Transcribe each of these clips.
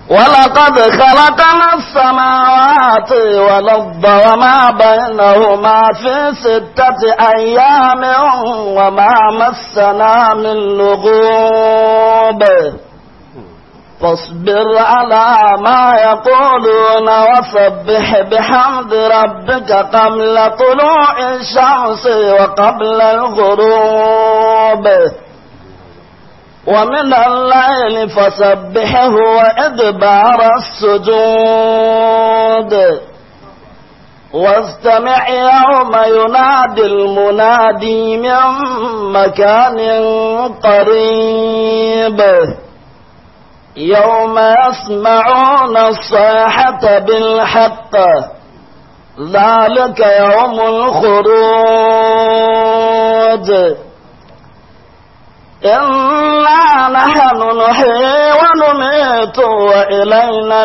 ولقد خلقنا السماوات والأرض وما بينهما في ستة أيام وما مسنا من لغوب فاصبر على ما يقولون وسبح بحمد ربك قبل طلوع الشمس وقبل الغروب ومن الليل فسبحه وإدبار السجود واستمع يوم ينادي المنادي من مكان قريب يوم يسمعون الصيحة بالحق ذلك يوم الخروج إنا نحن نحيي ونميت وإلينا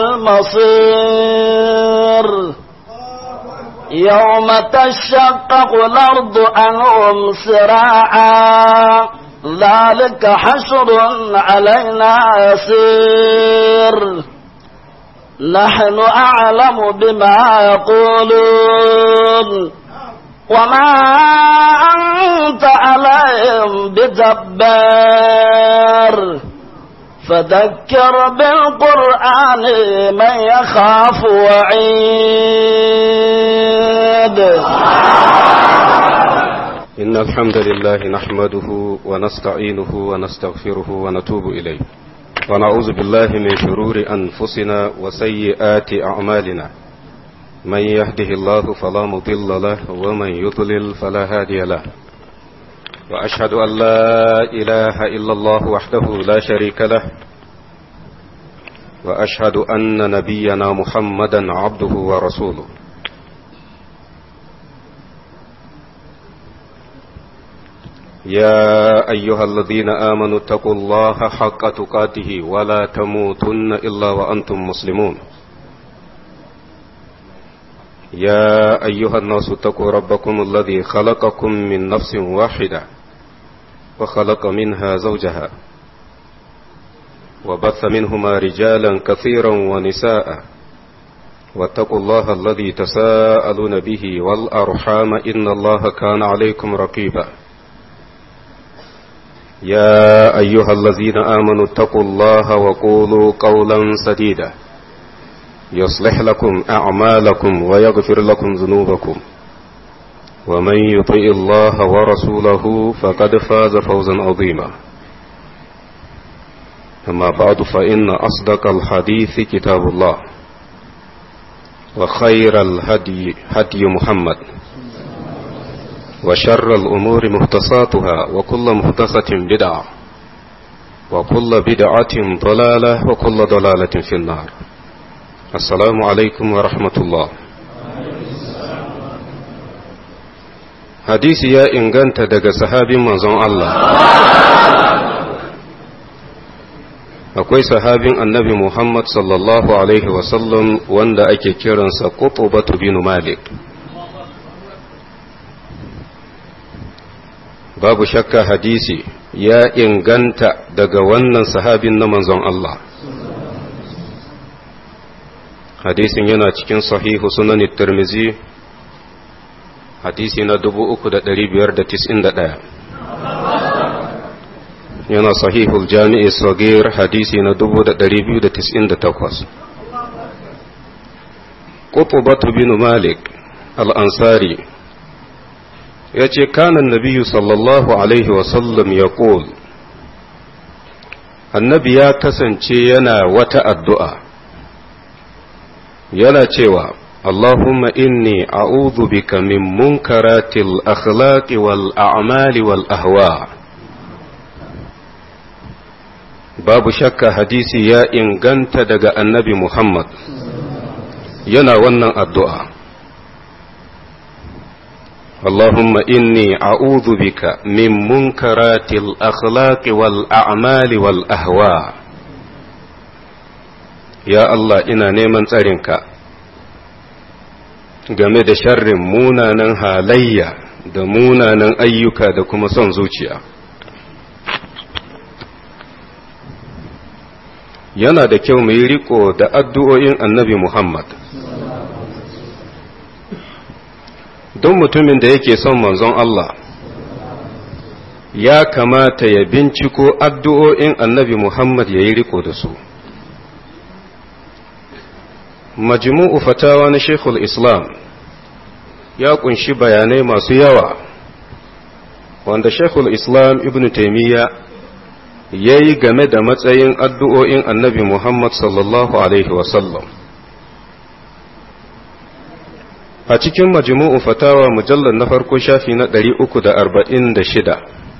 المصير يوم تشقق الأرض عنهم سراعا ذلك حشر علينا يسير نحن أعلم بما يقولون وما أنت عليهم بجبار فذكر بالقرآن من يخاف وعيد إن الحمد لله نحمده ونستعينه ونستغفره ونتوب إليه ونعوذ بالله من شرور أنفسنا وسيئات أعمالنا من يهده الله فلا مضل له ومن يضلل فلا هادي له وأشهد أن لا إله إلا الله وحده لا شريك له وأشهد أن نبينا محمدا عبده ورسوله يا أيها الذين آمنوا اتقوا الله حق تقاته ولا تموتن إلا وأنتم مسلمون يا أيها الناس اتقوا ربكم الذي خلقكم من نفس واحدة وخلق منها زوجها وبث منهما رجالا كثيرا ونساء واتقوا الله الذي تساءلون به والأرحام إن الله كان عليكم رقيبا يا أيها الذين آمنوا اتقوا الله وقولوا قولا سديدا يصلح لكم أعمالكم ويغفر لكم ذنوبكم ومن يطع الله ورسوله فقد فاز فوزا عظيما أما بعد فإن أصدق الحديث كتاب الله وخير الهدي هدي محمد وشر الأمور مهتصاتها وكل مهتصة بدعة وكل بدعة ضلالة وكل ضلالة في النار السلام عليكم ورحمة الله hadisi ya inganta daga sahabin manzon Allah akwai sahabin annabi Muhammad sallallahu alaihi wasallam wanda ake kiransa Qutbatu bin Malik babu shakka hadisi ya inganta daga wannan sahabin na manzon Allah hadisin yana cikin sahihu sunan tirmizi hadisi na 3591 yana sahihul jami'i sagir hadisi na 2298 qutbatu bin malik al-ansari ya ce kanan nabiyu sallallahu alaihi wasallam ya annabi ya kasance yana wata addu'a yana cewa Allahumma inni a'udhu bika min munkaratil akhlaqi wal a'mali wal ahwa babu shakka hadisi ya inganta daga annabi Muhammad yana wannan addu'a اللهم إني أعوذ بك من منكرات الأخلاق والأعمال والأهواء يا الله إنا نيمان تسارينك game da sharrin munanan halayya da munanan ayyuka da kuma son zuciya yana da kyau mu yi riko da addu'o'in annabi Muhammad. Don mutumin da yake son manzon Allah, ya kamata ya binciko addu'o'in annabi Muhammad ya yi riko da su. Majmu'u fatawa na Sheikhul Islam ya kunshi bayanai masu yawa, wanda Sheikhul Islam Ibn Taymiyya ya yi game da matsayin addu'o'in annabi Muhammad sallallahu Alaihi wasallam. A cikin majmu'u fatawa mujallar na farko shafi na ɗari uku da arba'in da shida,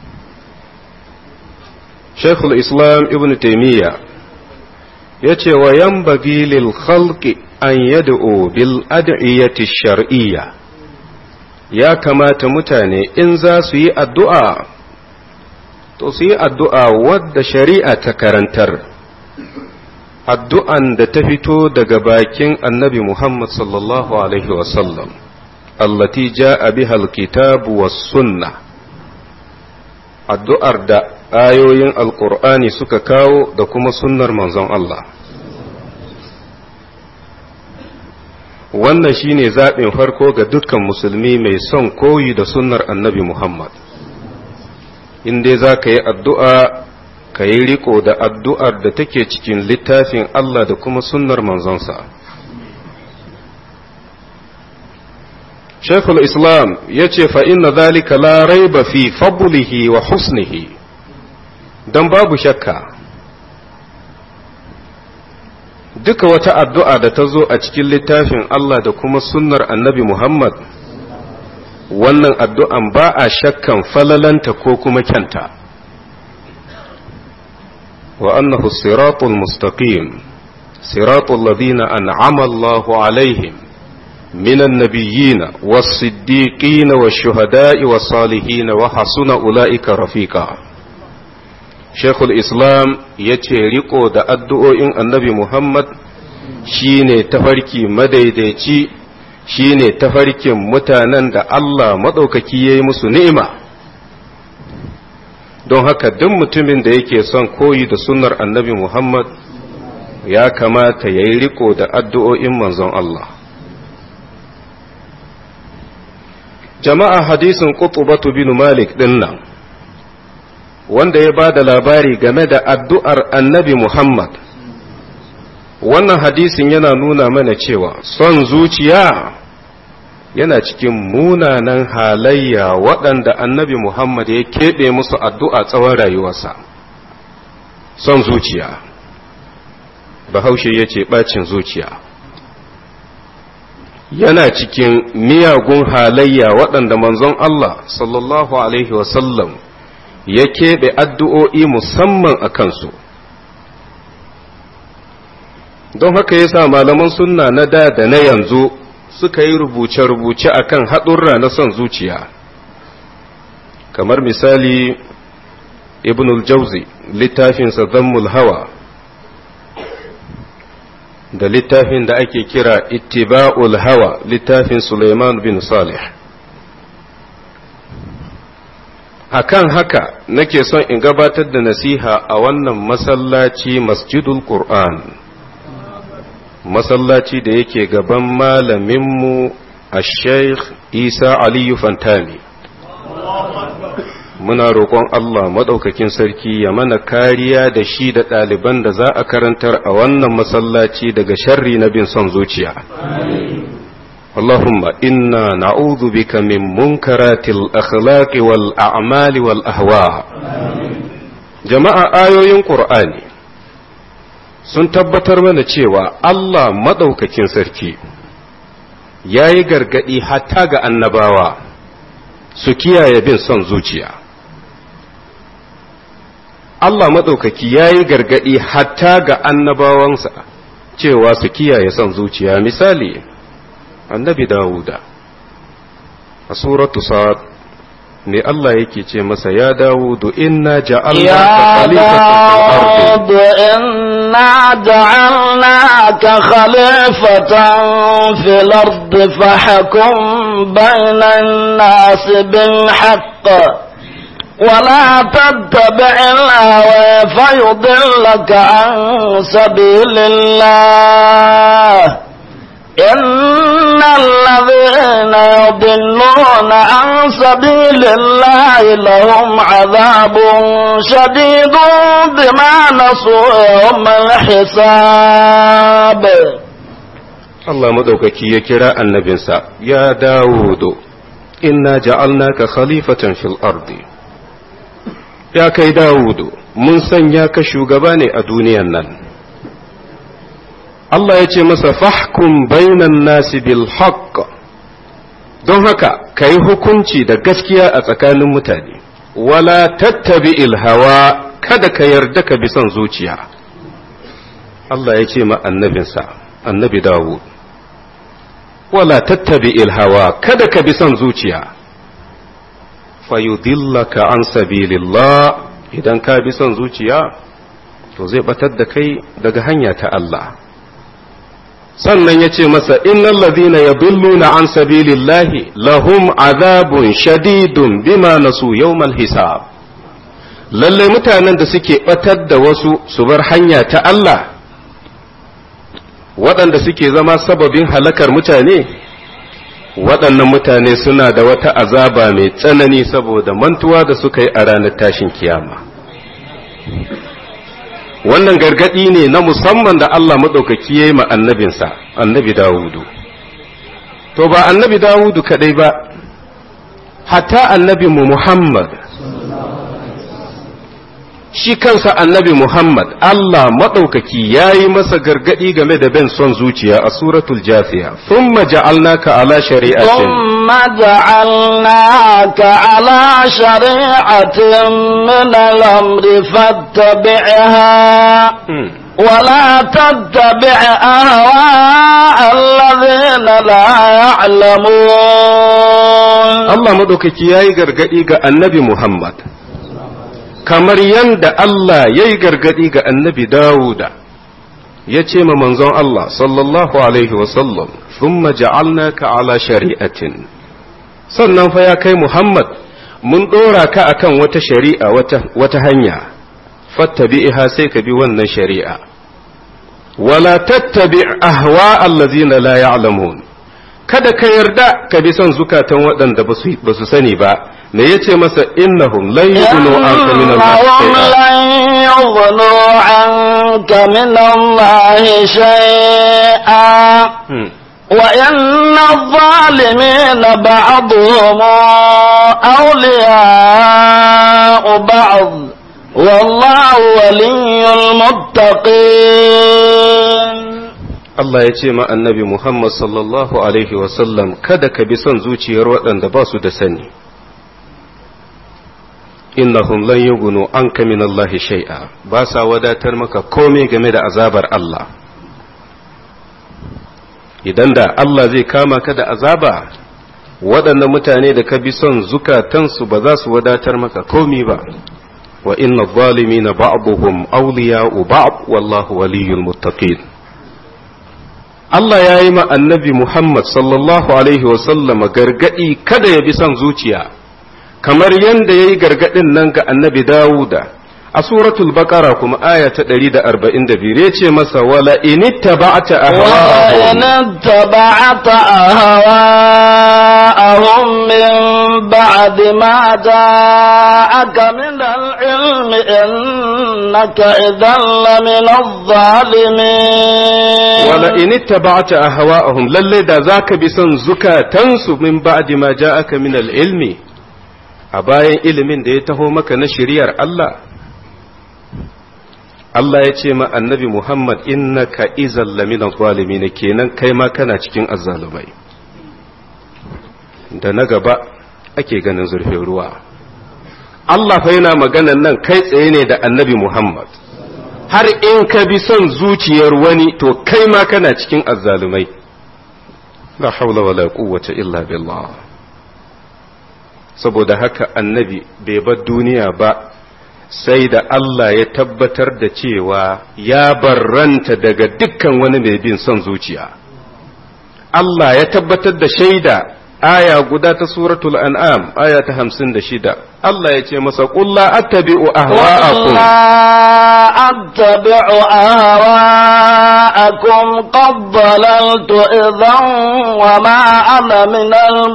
Sheikhul Islam Ibn Taymiyya ya ce wa yan lil khalqi an yad'u bil ad'iyyati shar'iyya ya kamata mutane in za su yi addu'a to su yi addu'a wadda shari'a ta karantar, addu'an da ta fito daga bakin annabi Muhammad sallallahu Alaihi wasallam, allati ja'a bihal kitabu was sunna addu'ar da ayoyin alƙur'ani suka kawo da kuma sunnar manzon Allah. Wannan shine zaɓin farko ga dukkan musulmi mai son koyi da sunnar annabi Muhammad. in dai za ka yi addu'a ka yi riko da addu'ar da take cikin littafin Allah da kuma sunnar manzonsa. Shekul Islam ya ce fa'inna zalika la raiba fi fabulihi wa husnihi don babu shakka. Duka wata addu'a da ta zo a cikin littafin Allah da kuma sunnar annabi Muhammad wannan addu'an ba a shakkan falalanta ko kuma kyanta wa annahu siratul mustaqim siratul ladina an'ama Allahu alaihim minan nabiyyina was-siddiqina wash-shuhada'i was-salihin wa hasuna ulaika rafiqa Sheikhul Islam yace riko da addu'o'in Annabi Muhammad shine tafarki madaidaici shi ne tafarkin mutanen da Allah maɗaukaki ya yi musu ni'ima don haka duk mutumin da yake son koyi da sunnar annabi Muhammad ya kamata ya yi riko da addu'o'in manzon Allah. Jama'a hadisin Qutubatu bin Malik ɗin nan, wanda ya ba da labari game da addu'ar annabi Muhammad. wannan hadisin yana nuna mana cewa son zuciya yana cikin munanan halayya waɗanda annabi Muhammad ya keɓe musu addu'a tsawon rayuwarsa son zuciya bahaushe ya ce ɓacin zuciya yana cikin miyagun halayya waɗanda manzon Allah sallallahu Alaihi wasallam ya keɓe addu'o'i musamman a kansu don haka yasa malaman sunna na da da na yanzu suka yi rubuce-rubuce akan haɗurra na son zuciya kamar misali ibn al-jauzi littafinsa zammul hawa da littafin da ake kira ittiba'ul hawa littafin suleiman bin salih akan haka nake son in gabatar da nasiha a wannan masallaci masjidul qur'an masallaci da yake gaban malaminmu a sheikh isa aliyu fantami muna roƙon Allah maɗaukakin sarki ya mana kariya da shi da ɗaliban da za a karantar a wannan masallaci daga sharri na bin son zuciya. Allahumma inna na'udhu bika min munkaratil akhlaqi wal a'mali wal ahwa. Jama'a ayoyin Qur'ani sun tabbatar mana cewa Allah maɗaukakin sarki ya yi gargaɗi hatta ga annabawa su kiyaye bin son zuciya. Allah maɗaukaki ya yi gargaɗi hatta ga annabawansa cewa su kiyaye son zuciya misali annabi Dawuda a suratu sa'ad ne Allah yake ce masa ya Dawudu inna ja'alnaka khalifatan fil ardi inna ja'alnaka khalifatan fil ardi fahkum bainan nas bil haqq ولا تتبع الهوى فيضلك عن سبيل الله إن الذين يضلون عن سبيل الله لهم عذاب شديد بما نسوا يوم الحساب Allah maɗaukaki ya kira annabinsa, Ya Dawudu, inna ja'alnaka khalifatan fil ardi. Ya kai Dawudu, mun sanya ka shugaba ne a duniyan nan. Allah ya ce masa fahkum bainan nasi bil haqq don haka ka yi hukunci da gaskiya a tsakanin mutane, wala tattabi hawa kada ka yarda ka bi son zuciya. Allah ya ce ma annabinsa, annabi Dawud. wala tattabi hawa kada ka bi son zuciya fayudillaka an sabilillah idan ka bi son zuciya to zai batar da kai daga hanya ta Allah sannan ya ce masa innal ladhina yadilluna an sabilillahi lahum azabun shadidun bima nasu yawmal hisab lalle mutanen da suke batar da wasu su bar hanya ta Allah waɗanda suke zama sababin halakar mutane waɗannan mutane suna da wata azaba mai tsanani saboda mantuwa da suka yi a ranar tashin kiyama wannan gargaɗi ne na musamman da Allah maɗaukaki ya yi ma annabinsa annabi Dawudu to ba annabi Dawudu kaɗai ba hatta annabi mu Muhammad shi kansa annabi Muhammad Allah maɗaukaki ya yi masa gargaɗi game da bin son zuciya a suratul jafiya thumma ja'alnaka ala shari'atin ثم جعلناك على شريعة من الأمر فاتبعها ولا تتبع أهواء الذين لا يعلمون Allah maɗaukaki ya yi gargaɗi ga annabi Muhammad kamar yadda Allah ya yi gargaɗi ga annabi Dawuda ya ce ma manzon Allah sallallahu alaihi wasallam thumma ja'alnaka ala shari'atin sannan fa ya kai Muhammad mun ɗora ka akan wata shari'a wata, wata hanya fattabi'iha sai ka bi wannan shari'a wala tattabi ahwa allazina la ya'lamun kada ka yarda ka bi son zukatan waɗanda ba su sani ba me yace masa innahum lan yughnu anka min عنك من الله شيئا وإن الظالمين بعضهم أولياء بعض والله ولي المتقين Allah ya ce ma annabi Muhammad sallallahu Alaihi wasallam kada ka bi son zuciyar waɗanda ba su da sani. Innahum lan yughnu anka min Allah shay'a ba sa wadatar maka komai game da azabar Allah. Idan da Allah zai kama ka da azaba, waɗannan mutane da ka bi son zukatansu ba za su wadatar maka komai ba. Wa inna zalimina ba'duhum awliya'u ba'd wallahu waliyyul muttaqin. Allah ya yi ma annabi Muhammad sallallahu Alaihi wasallama gargaɗi kada ya bi son zuciya, kamar yadda ya yi gargaɗin nan ga annabi Dawuda, a suratul baqara kuma aya ta 142 ya ce masa wala initta ba'ata ahwa'ahum أهواءهم من بعد ما جاءك من العلم إنك إذا لمن الظالمين wala initta ba'ata ahwa'ahum lalle da zaka bi son zukatansu min ba'di ma ja'aka min al-ilmi a bayan ilimin da ya taho maka na shari'ar Allah Allah ya ce ma annabi Muhammad innaka izal lamina zalimin kenan kai ma kana cikin azzalumai da na gaba ake ganin zurfin ruwa Allah fa yana maganan nan kai tsaye ne da annabi Muhammad har in ka bi son zuciyar wani to kai ma kana cikin azzalumai la haula wala quwwata illa billah saboda haka annabi bai bar duniya ba sai da Allah ya tabbatar da cewa ya barranta daga dukkan wani mai bin son zuciya Allah ya tabbatar da shaida aya guda ta suratul an'am aya ta hamsin da shida Allah ya ce masa ƙulla attabi'u ahwa'akum أتبع أهواءكم قد ضللت إذا وما أنا من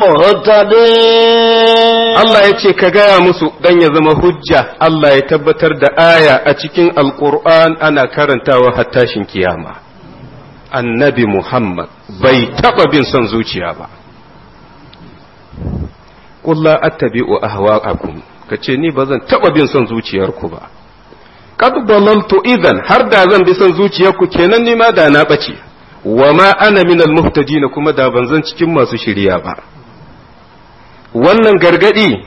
المهتدين Allah ya ce ka gaya musu dan ya zama hujja Allah ya tabbatar da aya a cikin alƙur'an ana karantawa har tashin kiyama annabi Muhammad bai taɓa bin son zuciya ba Ƙulla attabi'u ahwa'akum ka ce ni ba zan taɓa bin son zuciyarku ba qad dalaltu idan har da zan bi son zuciyarku kenan ni ma da na bace wa ma ana min almuhtadin kuma da ban zan cikin masu shiriya ba wannan gargadi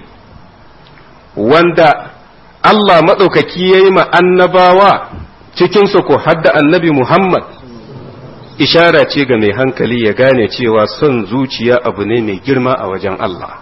wanda Allah madaukaki yayi ma annabawa cikin su ko hadda annabi Muhammad ishara ce ga mai hankali ya gane cewa son zuciya abu ne mai girma a wajen Allah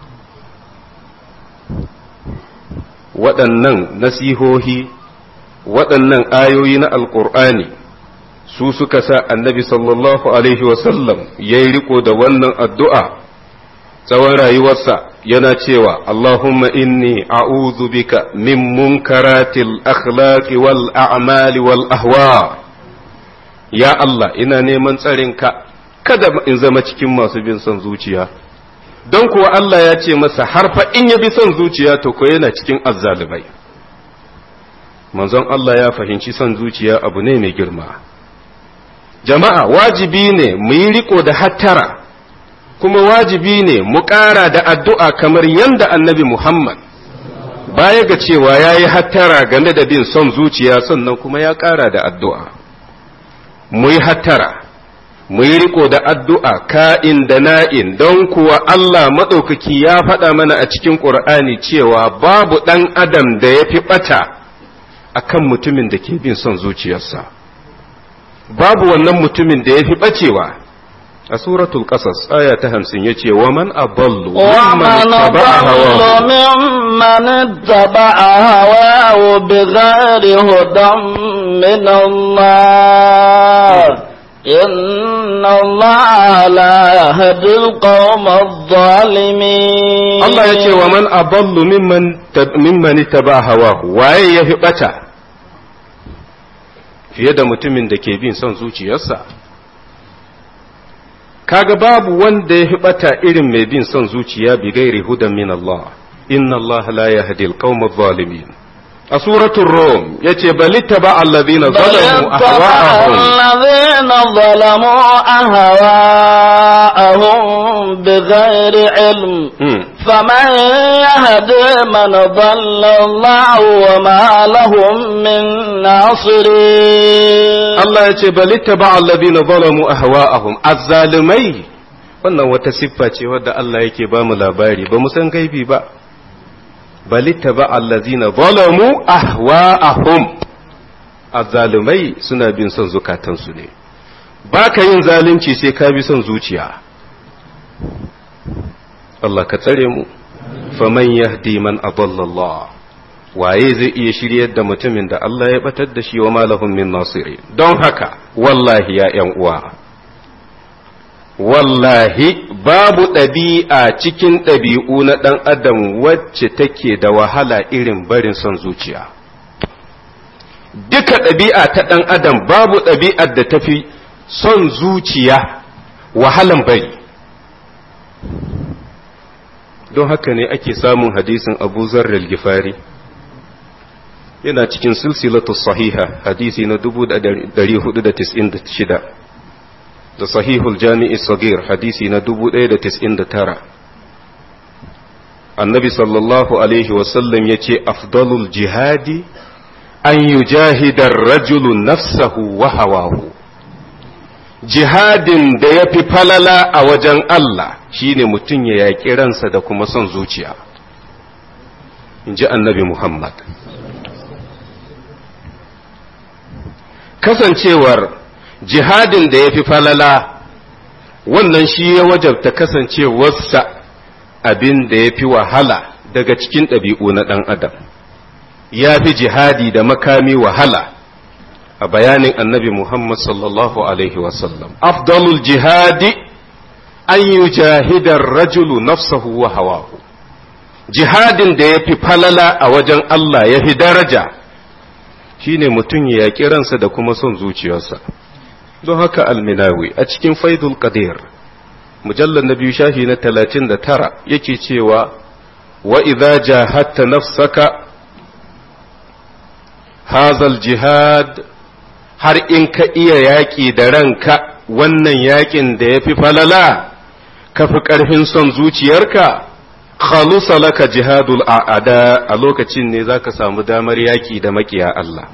waɗannan nasihohi waɗannan ayoyi na alƙur'ani su suka sa annabi sallallahu alaihi wasallam ya yi riko da wannan addu'a tsawon rayuwarsa yana cewa Allahumma inni a'udhu bika min munkaratil akhlaqi wal a'mali wal ahwa ya Allah ina neman tsarinka kada in zama cikin masu bin son zuciya don kuwa Allah ya ce masa harfa in ya bi son zuciya to ko yana cikin azzalibai manzon Allah ya fahimci son zuciya abu ne mai girma jama'a wajibi ne mu yi riko da hattara kuma wajibi ne mu ƙara da addu'a kamar yadda annabi Muhammad baya ga cewa ya yi hattara game da bin son zuciya sannan kuma ya ƙara da addu'a mu yi hattara mu yi riko da addu'a ka'in da na'in don kuwa Allah maɗaukaki ya faɗa mana a cikin ƙur'ani cewa babu ɗan adam da ya fi ɓata a kan mutumin da ke bin son zuciyarsa babu wannan mutumin da ya fi ɓacewa a suratul ƙasas aya ta hamsin ya ce wa man aballu ومن أضل ممن اتبع هواه بغير هدى من الله إن الله لا يهدي القوم الظالمين Allah ya ce wa man aballu mimman ittaba hawahu waye ya fi bata fiye da mutumin da ke bin son zuciyarsa kaga babu wanda ya fi bata irin mai bin son zuciya bi gairi hudan min Allah inna Allah la yahdi al-qawma adh-dhalimin a suratul rum yace bal ittaba alladhina zalamu ahwa'ahum الذين ظلموا أهواءهم بغير علم Hmm. فمن يهدي من ضل الله وما لهم من ناصرين Allah ya ce balitta ba allazina zalamu ahwa'ahum azzalimai wannan wata siffa ce wadda Allah yake ba mu labari ba mu san gaibi ba balitta ba allazina zalamu ahwa'ahum azzalumai suna bin son zukatansu ne ba ka yin zalunci sai ka bi son zuciya Allah ka tsare mu faman yahdi man adalla Allah waye zai iya shiryar da mutumin da Allah ya batar da shi wa malahum min nasiri don haka wallahi ya ’yan uwa wallahi babu ɗabi'a cikin ɗabi'u na ɗan adam wacce take da wahala irin barin son zuciya duka ɗabi'a ta ɗan adam babu ɗabi'ar da tafi son zuciya wahalan bari don haka ne ake samun hadisin abu zarral gifari yana cikin silsilatu sahiha hadisi na 496 da sahihul jami'i sagir hadisi na 1099 annabi sallallahu alaihi wasallam ya ce afdalul jihadi an yujahidar rajulu nafsahu wa hawahu jihadin da ya fi falala a wajen Allah shine mutum ya yaƙi ransa da kuma son zuciya in ji annabi Muhammad kasancewar jihadin da ya fi falala wannan shi ya wajabta kasancewarsa abin da ya fi wahala daga cikin ɗabi'u na ɗan adam ya fi jihadi da makami wahala a bayanin annabi Muhammad sallallahu Alaihi wasallam afdalul jihadi an yujahida rajulu nafsahu wa hawahu jihadin da ya fi falala a wajen Allah ya fi daraja shine mutum ya yaƙi ransa da kuma son zuciyarsa don haka alminawi a cikin faidul qadir mujallar na biyu shafi na talatin da tara yake cewa wa idza jahadta nafsaka hazal jihad har in ka iya yaƙi da ranka wannan yaƙin da ya fi falala ka fi ƙarfin son zuciyarka khalusa laka jihadul a'ada a lokacin ne zaka samu damar yaƙi da maƙiya Allah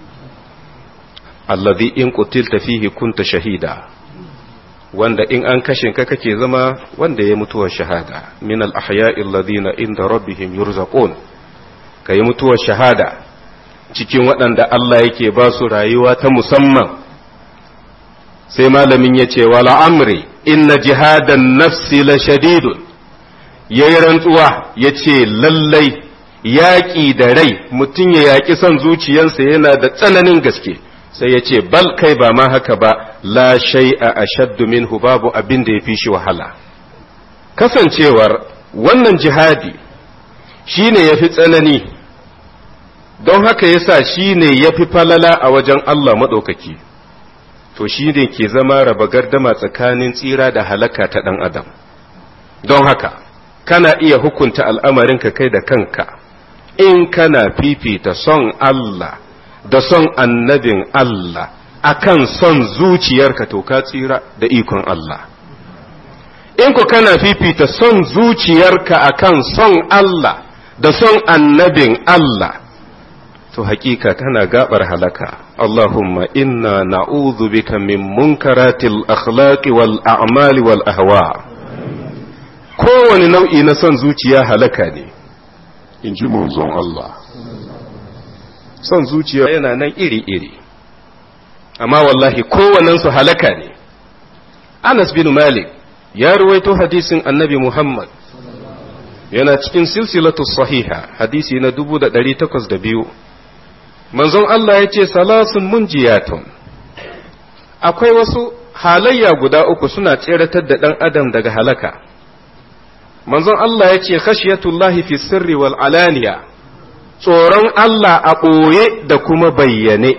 alladhi in qutilta fihi kunta shahida wanda in an kashe ka kake zama wanda ya mutuwar shahada min al-ahya'i alladhina inda rabbihim yurzaqun kai mutuwar shahada cikin waɗanda Allah yake ba su rayuwa ta musamman sai malamin ya ce wala amri inna jihadan nafsi la shadidun yayi rantsuwa ya ce lallai yaƙi da rai mutum ya yaƙi son zuciyarsa yana da tsananin gaske sai ya ce bal kai ba ma haka ba la shay'a ashaddu minhu babu abin da ya fi shi wahala kasancewar wannan jihadi shine yafi tsanani don haka yasa shine yafi falala a wajen Allah maɗaukaki to shi ne ke zama raba gardama tsakanin tsira da halaka ta ɗan adam don haka kana iya hukunta al'amarinka kai da kanka in kana fifita son Allah da son annabin Allah akan son zuciyarka to ka tsira da ikon Allah in ku kana fifita son zuciyarka akan son Allah da son annabin Allah to hakika tana gabar halaka Allahumma inna na'udhu bika min munkaratil akhlaqi wal a'mali wal ahwa kowane nau'i na son zuciya halaka ne in ji manzon Allah son zuciya yana nan iri-iri amma wallahi kowannensu halaka ne Anas bin Malik ya ruwaito hadisin annabi Muhammad yana cikin silsilatu sahiha hadisi na 1802 manzon Allah ya ce salasun munjiyatun akwai wasu halayya guda uku suna tseratar da ɗan adam daga halaka manzon Allah ya ce khashiyatullahi fi sirri wal alaniya tsoron Allah a ɓoye da kuma bayyane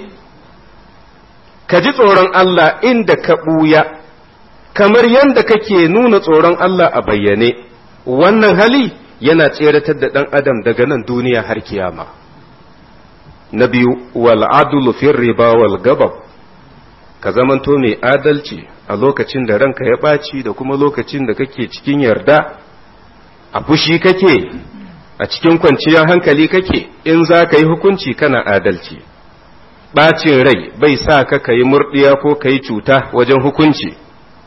ka ji tsoron Allah inda ka ɓuya kamar yadda kake nuna tsoron Allah a bayyane wannan hali yana tseratar da ɗan adam daga nan duniya har kiyama na biyu wal adlu fi riba wal gabab ka zamanto mai adalci a lokacin da ranka ya ɓaci da kuma lokacin da kake cikin yarda a fushi kake a cikin kwanciyar hankali kake in za ka yi hukunci kana adalci ɓacin rai bai sa ka ka yi murɗiya ko ka yi cuta wajen hukunci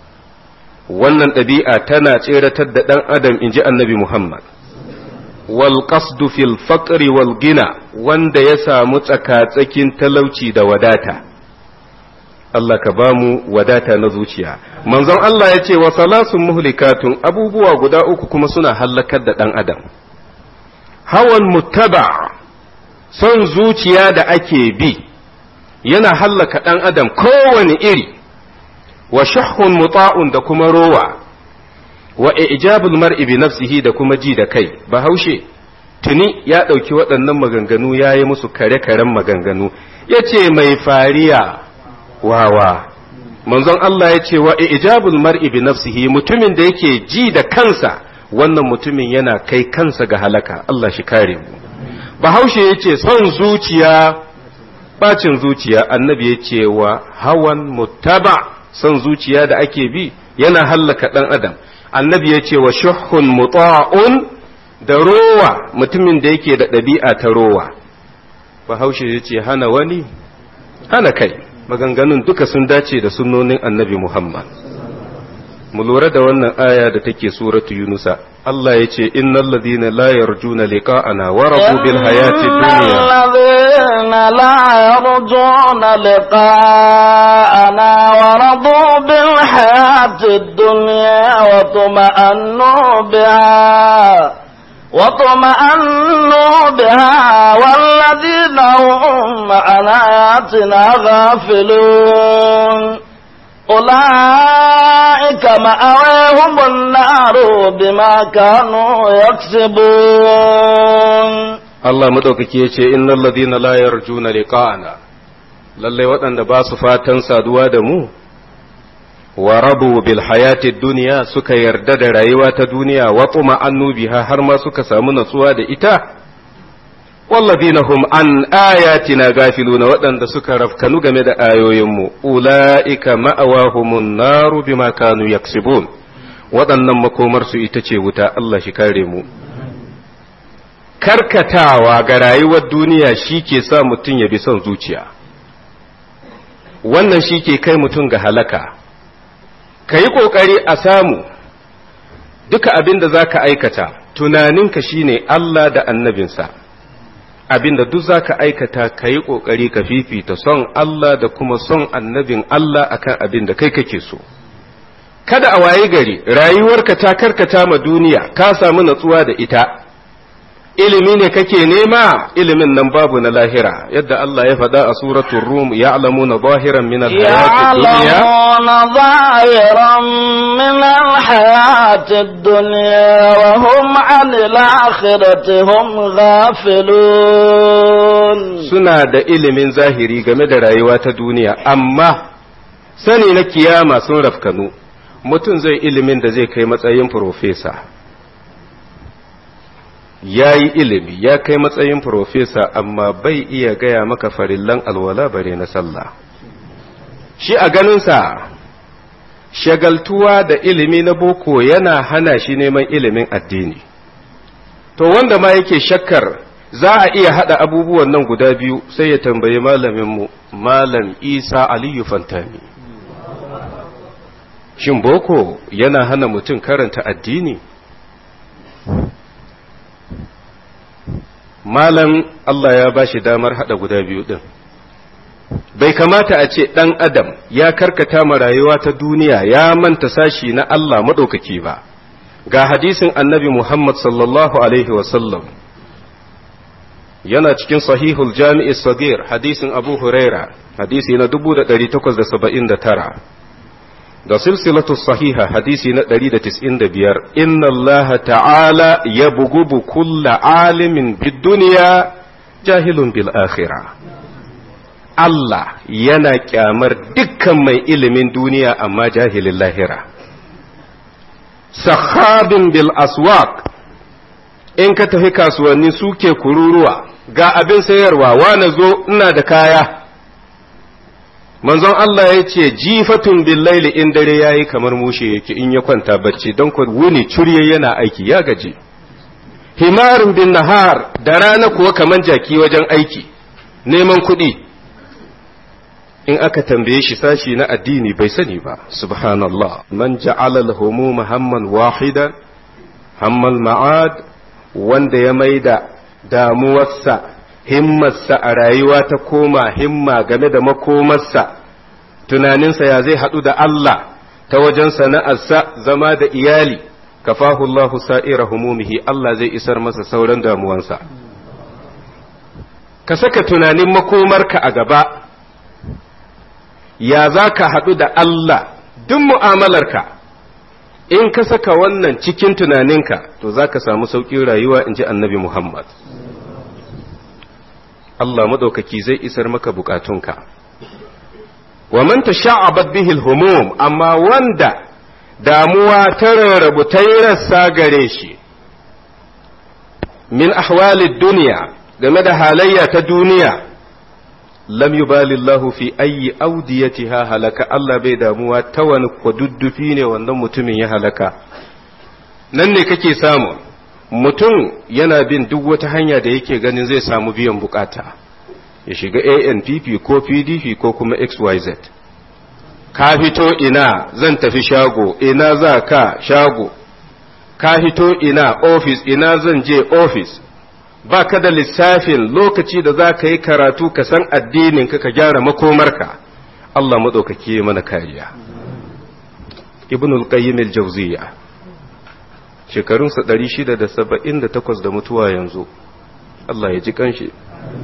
wannan ɗabi'a tana tseratar da ɗan adam in ji annabi muhammad wal qasdu fil faqri wal gina wanda ya samu tsaka-tsakin talauci da wadata Allah ka ba mu wadata na zuciya manzon Allah ya ce wa salasun muhlikatun abubuwa guda uku kuma suna hallakar da ɗan adam hawan muttaba son zuciya da ake bi yana hallaka ɗan adam kowane iri wa shahun muta'un da kuma rowa wa ijabul mar'i bi nafsihi da kuma ji da kai bahaushe tuni ya ɗauki waɗannan maganganu ya yi musu kare-karen maganganu ya ce mai fariya wawa manzon Allah ya ce wa ijabul mar'i bi nafsihi mutumin da yake ji da kansa wannan mutumin yana kai kansa ga halaka Allah shi kare mu bahaushe ya ce son zuciya bacin zuciya annabi ya ce wa hawan muttaba son zuciya da ake bi yana hallaka ɗan adam annabi ya ce wa shuhun muta'un da rowa mutumin da yake da ɗabi'a ta rowa bahaushe ya ce hana wani hana kai maganganun duka sun dace da sunnonin annabi muhammad mu lura da wannan aya da take suratu yunusa Allah ya ce innal ladina la yarjuna liqa'ana wa radu bil hayati dunya الذين لا يرجون لقاءنا ورضوا بالحياة الدنيا وطمأنوا بها وطمأنوا بها والذين هم عن آياتنا غافلون أولئك أولئك مأواهم النار بما كانوا يكسبون Allah madaukaki ya ce innal ladina la yarjuna liqa'ana lalle waɗanda ba su fatan saduwa da mu wa rabu bil hayati dunya suka yarda da rayuwa ta duniya wa tuma annubiha har ma suka samu natsuwa da ita walladina hum an ayatina gafiluna waɗanda suka rafkanu game da ayoyinmu ula'ika ma'awahumun naru bima kanu yaksibun waɗannan makomarsu ita ce wuta Allah shi kare mu karkatawa ga rayuwar duniya shi ke sa mutum ya bi son zuciya wannan shi ke kai mutum ga halaka ka yi ƙoƙari a samu duka abin da za ka aikata tunaninka shine Allah da annabinsa abin da duk za ka aikata ka yi ƙoƙari ka fifita son Allah da kuma son annabin Allah akan abin da kai kake so kada a waye gari rayuwarka ta karkata ma duniya ka samu natsuwa da ita ilimi ne kake nema ilimin nan babu na lahira yadda Allah ya faɗa a suratul rum ya'lamuna zahiran min al-hayati dunya يعلمون ظاهرا من الحياة الدنيا وهم عن الآخرة هم غافلون suna da ilimin zahiri game da rayuwa ta duniya amma sani na kiyama sun rafkanu mutum zai ilimin da zai kai matsayin profesa ya yi ilimi ya kai matsayin profesa amma bai iya gaya maka farillan alwala bare na sallah shi a ganinsa shagaltuwa da ilimi na boko yana hana shi neman ilimin addini to wanda ma yake shakkar za a iya haɗa abubuwan nan guda biyu sai ya tambayi malaminmu malam isa aliyu fantami shin boko yana hana mutum karanta addini malam Allah ya ba shi damar haɗa guda biyu ɗin bai kamata a ce ɗan adam ya karkata ma rayuwa ta duniya ya manta sashi na Allah maɗaukaki ba ga hadisin annabi Muhammad sallallahu alaihi wasallam yana cikin sahihul jami'i sagir hadisin abu huraira hadisi na 1879 da silsilatu sahiha hadisi na 195 inna allaha ta'ala ya bugubu kulla alimin bid duniya jahilun bil akhirah Allah yana kyamar dukkan mai ilimin duniya amma jahilin lahira sahabin bil aswaq in ka tafi kasuwanni suke kururuwa ga abin sayarwa wane zo ina da kaya manzon Allah ya ce jifatun billaili in dare yayi kamar mushe yake in ya kwanta bacci don ku wuni curye yana aiki ya gaji himarin bin nahar da rana kuwa kamar jaki wajen aiki neman kuɗi in aka tambaye shi sashi na addini bai sani ba subhanallah man ja'ala al-humuma hamman wahidan hammal ma'ad wanda ya maida damuwarsa himmarsa a rayuwa ta koma himma game da makomarsa tunaninsa ya zai haɗu da Allah ta wajen sana'arsa zama da iyali kafahu Allah sa'ira humumihi Allah zai isar masa sauran damuwansa ka saka tunanin makomarka a gaba ya za ka haɗu da Allah duk mu'amalarka in ka saka wannan cikin tunaninka to za ka samu sauƙin rayuwa in ji annabi Muhammad Allah maɗaukaki zai isar maka bukatunka wa man tasha'abat bihi al-humum amma wanda damuwa ta rarrabu ta yi rassa gare shi min ahwalid duniya game da halayya ta duniya lam yubali Allah fi ayyi awdiyatiha halaka Allah bai damuwa ta wani kwaduddufi ne wannan mutumin ya halaka nan ne kake samu mutum yana bin duk wata hanya da yake ganin zai samu biyan bukata ya shiga ANPP ko PDP ko kuma XYZ ka fito ina zan tafi shago ina za ka shago ka fito ina ofis ina zan je ofis ba ka da lissafin lokaci da za ka yi karatu ka san addinin ka ka gyara makomarka Allah maɗaukaki mana kariya ibnul qayyim al-jawziyya shekarunsa 678 da mutuwa yanzu Allah ya ji kanshi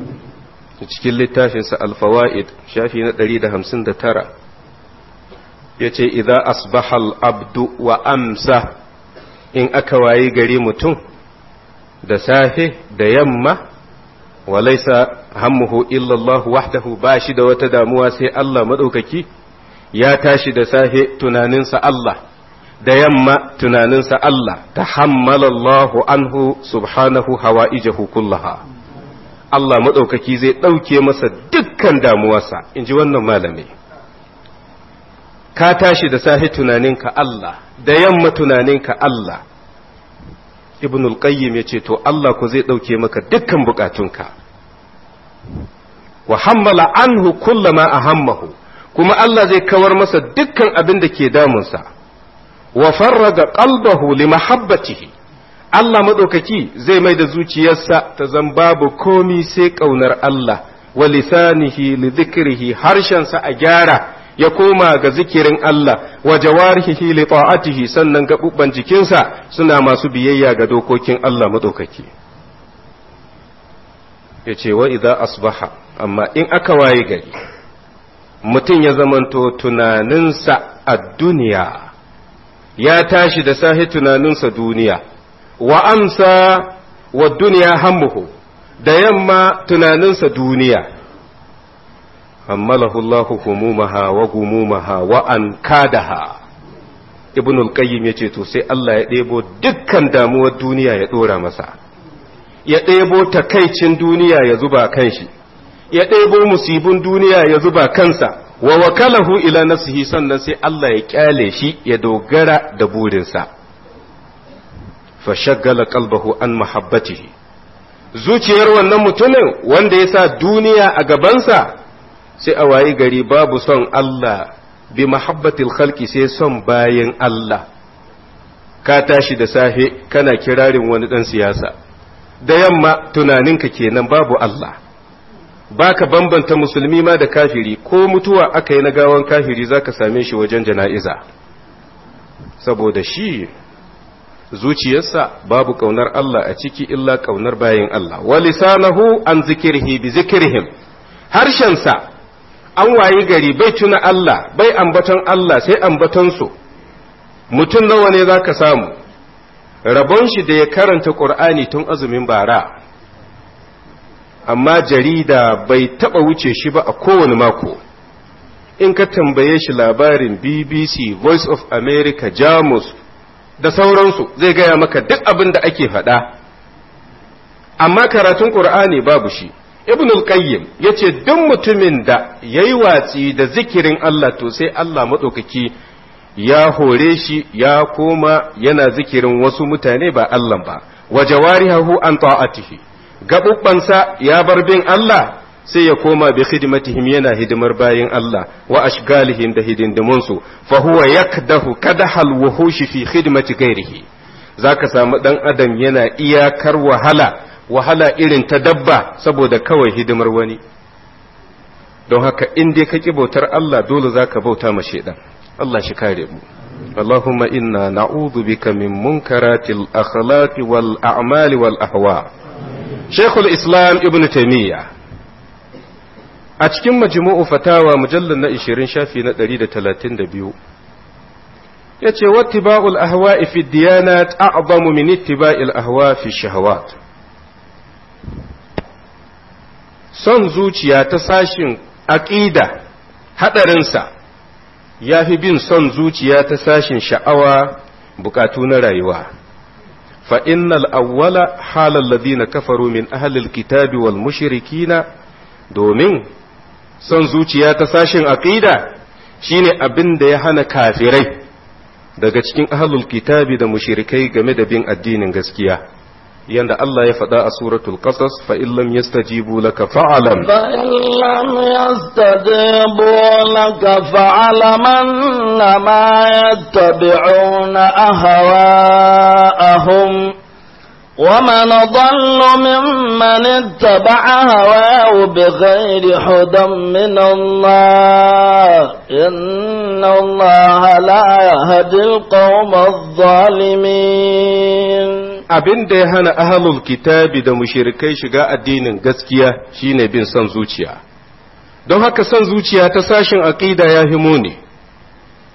cikin littafinsa alfawa'id shafi na 159 ya ce idan asbahal abdu wa amsa in aka wayi gari mutum da safe da yamma walaisa hammuhu illallahu wahdahu ba shi da wata damuwa sai Allah maɗaukaki ya tashi da safe tunaninsa Allah da yamma tunaninsa Allah ta hammalallahu anhu subhanahu hawa'ijahu kullaha Allah maɗaukaki zai ɗauke masa dukkan damuwarsa in ji wannan malami ka tashi da safe tunaninka Allah da yamma tunaninka Allah ibn al-qayyim yace to Allah ku zai dauke maka dukkan bukatunka wa hammala anhu kullama ahammahu kuma Allah zai kawar masa dukkan abin da ke damunsa wa farraga qalbahu li mahabbatihi Allah madaukaki zai mai da zuciyarsa ta zan babu komi sai kaunar Allah wa lisanihi li dhikrihi harshensa a gyara ya koma ga zikirin Allah wa jawarihi li ta'atihi sannan gabubban jikinsa suna masu biyayya ga dokokin Allah madaukaki yace wa idza asbaha amma in aka waye gari mutum ya zamanto tunaninsa a duniya ya tashi da sahi tunaninsa duniya wa amsa wa duniya hammuhu da yamma tunaninsa duniya hammalahu Allah humumaha wa gumumaha wa an kadaha ibn al-qayyim yace to sai Allah ya ɗebo dukkan damuwar duniya ya ɗora masa ya ɗebo takaicin duniya ya zuba kan shi ya ɗebo musibin duniya ya zuba kansa wa wakalahu ila nafsihi sannan sai Allah ya kyale shi ya dogara da burinsa fa shaggala qalbahu an mahabbatihi zuciyar wannan mutumin wanda ya sa duniya a gabansa sai a wayi gari babu son Allah bi mahabbatil khalqi sai son bayan Allah ka tashi da safe kana kirarin wani dan siyasa da yamma tunaninka kenan babu Allah baka bambanta musulmi ma da kafiri ko mutuwa aka yi na gawan kafiri zaka same shi wajen jana'iza saboda shi zuciyarsa babu kaunar Allah a ciki illa kaunar bayan Allah wa lisanahu an zikirhi bi zikrihim harshensa an wayi gari bai tuna Allah bai ambaton Allah sai ambaton su mutum nawa ne zaka samu rabon shi da ya karanta Qur'ani tun azumin bara amma jarida bai taba wuce shi ba a kowane mako in ka tambaye shi labarin BBC Voice of America Jamus da sauransu zai gaya maka duk abin da ake faɗa amma karatun Qur'ani babu shi ibn al-qayyim yace duk mutumin da yayi watsi da zikirin Allah to sai Allah madaukaki ya hore shi ya koma yana zikirin wasu mutane ba Allah ba wa jawarihu an ta'atihi gabubbansa ya bar bin Allah sai ya koma bi khidmatihim yana hidimar bayin Allah wa ashgalihim da hidindimunsu fa huwa yakdahu kadahal wuhushi fi khidmati ghairihi zaka samu dan adam yana iyakar wahala wahala irin ta dabba saboda kawai hidimar wani don haka in dai ka ki bautar Allah dole zaka bauta ma shedan Allah shi kare mu اللهم إنا نعوذ بك من منكرات الأخلاق والأعمال والأهواء شيخ الإسلام ابن تيمية a cikin majmu'u fatawa mujallar na 20 shafi na 132 yace wattiba'ul ahwa'i fi diyanat a'zamu min ittiba'il ahwa fi shahawat son zuciya ta sashin aqida hadarinsa yafi bin son zuciya ta sashin sha'awa bukatu na rayuwa fa innal awwala halal ladina kafaru min ahli alkitabi wal mushrikina domin son zuciya ta sashin aqida shine abin da ya hana kafirai daga cikin ahlul kitabi da mushrikai game da bin addinin gaskiya yanda Allah ya faɗa a suratul qasas fa in lam yastajibu laka fa'alam fa in lam yastajibu laka fa'alam annama yattabi'una ahwa'ahum ومن ضل ممن اتبع هواه بغير هدى من الله إن الله لا يهدي القوم الظالمين abin da ya hana ahalul kitabi da mushirikai shiga addinin gaskiya shine bin son zuciya don haka son zuciya ta sashin aqida ya fi muni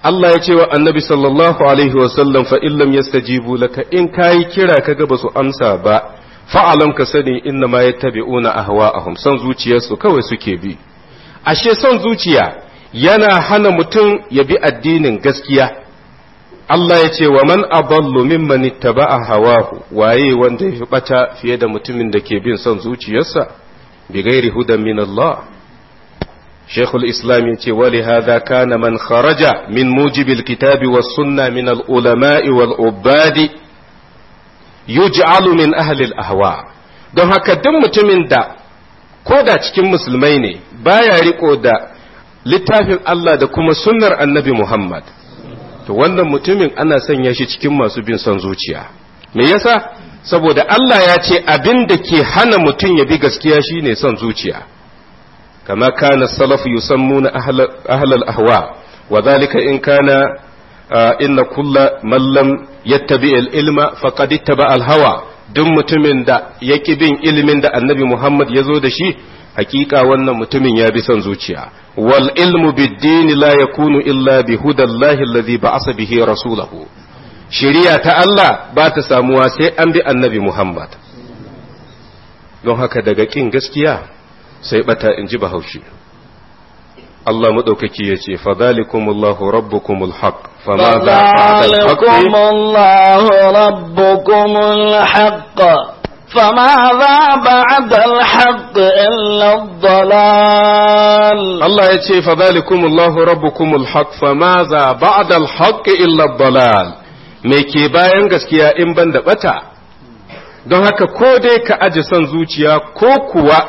Allah ya ce wa annabi sallallahu alaihi wasallam fa illam yastajibu laka in kayi kira kaga ba su amsa ba fa'alam ka sani inna ma yattabi'una ahwa'ahum son zuciyarsu kawai suke bi ashe son zuciya yana hana mutum ya bi addinin gaskiya Allah ya ce wa man aballu mimman ittaba'a hawahu waye wanda ya fi bata fiye da mutumin da ke bin son zuciyarsa bi gairi hudan min Allah شيخ الإسلام ولهذا كان من خرج من موجب الكتاب والسنة من العلماء والعباد يجعل من أهل الأهواء don haka duk mutumin da ko da cikin musulmai ne baya riko da littafin Allah da kuma sunnar annabi Muhammad to wannan mutumin ana sanya shi cikin masu bin son zuciya me yasa saboda Allah ya ce abin da ke hana mutum ya bi gaskiya shine son zuciya كما كان السلف يسمون أهل, أهل الأهواء وذلك إن كان آه إن كل من لم يتبع العلم فقد اتبع الهوى duk mutumin da ya ƙi bin ilimin da annabi Muhammad ya zo da shi hakika wannan mutumin ya bi son zuciya wal ilmu biddini la yakunu illa bi hudallahi alladhi ba'asa bihi rasulahu shari'a ta Allah ba ta samuwa sai an bi annabi Muhammad don haka daga ƙin gaskiya sai bata in ji bahaushe Allah maɗaukaki ya ce fadhalikumullahu rabbukumul haq fama za فذلكم الله ربكم الحق فماذا بعد الحق إلا الضلال Allah ya ce fadhalikumullahu rabbukumul haq fama za ba'da al-haqq illa dalal me ke bayan gaskiya in ban da bata don haka ko dai ka aje son zuciya ko kuwa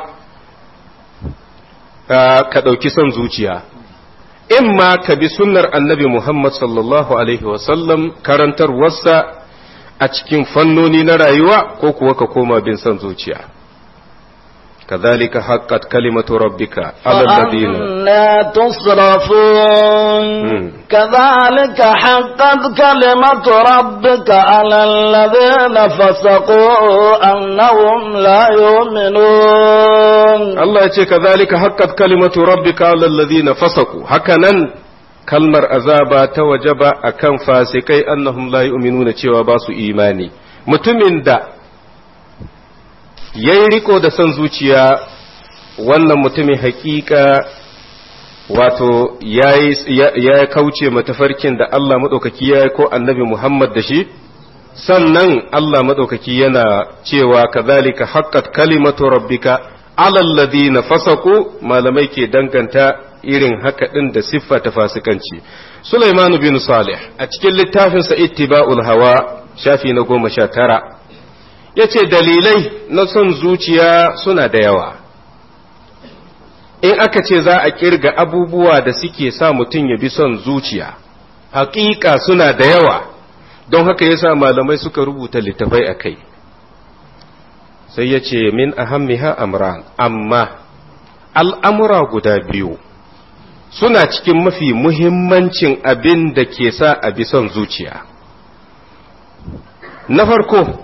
ka ɗauki son zuciya in ma ka bi sunnar annabi Muhammad sallallahu Alaihi wasallam karantarwarsa a cikin fannoni na rayuwa ko kuwa ka koma bin son zuciya كذلك حقت كلمة ربك على الذين فأنا تصرفون كذلك حقت كلمة ربك على الذين فسقوا أنهم لا يؤمنون Allah ya ce kazalika haqqat kalimatu rabbika alal ladina fasaku hakanan kalmar azaba ta wajaba akan fasikai annahum la yu'minuna cewa ba su imani mutumin da yayi riko da son zuciya wannan mutumin hakika wato ya kauce matafarkin da Allah maɗaukaki ya ko annabi Muhammad da shi sannan Allah maɗaukaki yana cewa kazalika haqqat kalimatu rabbika alal ladina fasaku malamai ke danganta irin haka din da siffa ta fasikanci Sulaiman bin Salih a cikin littafinsa Ittiba'ul Hawa shafi na goma sha tara yace dalilai na son zuciya suna da yawa in aka ce za a kirga abubuwa da suke sa mutum ya bi son zuciya hakika suna da yawa don haka yasa malamai suka rubuta littafai a kai sai ya ce min ahammiha amran amma al'amura guda biyu suna cikin mafi muhimmancin abin da ke sa a bi son zuciya na farko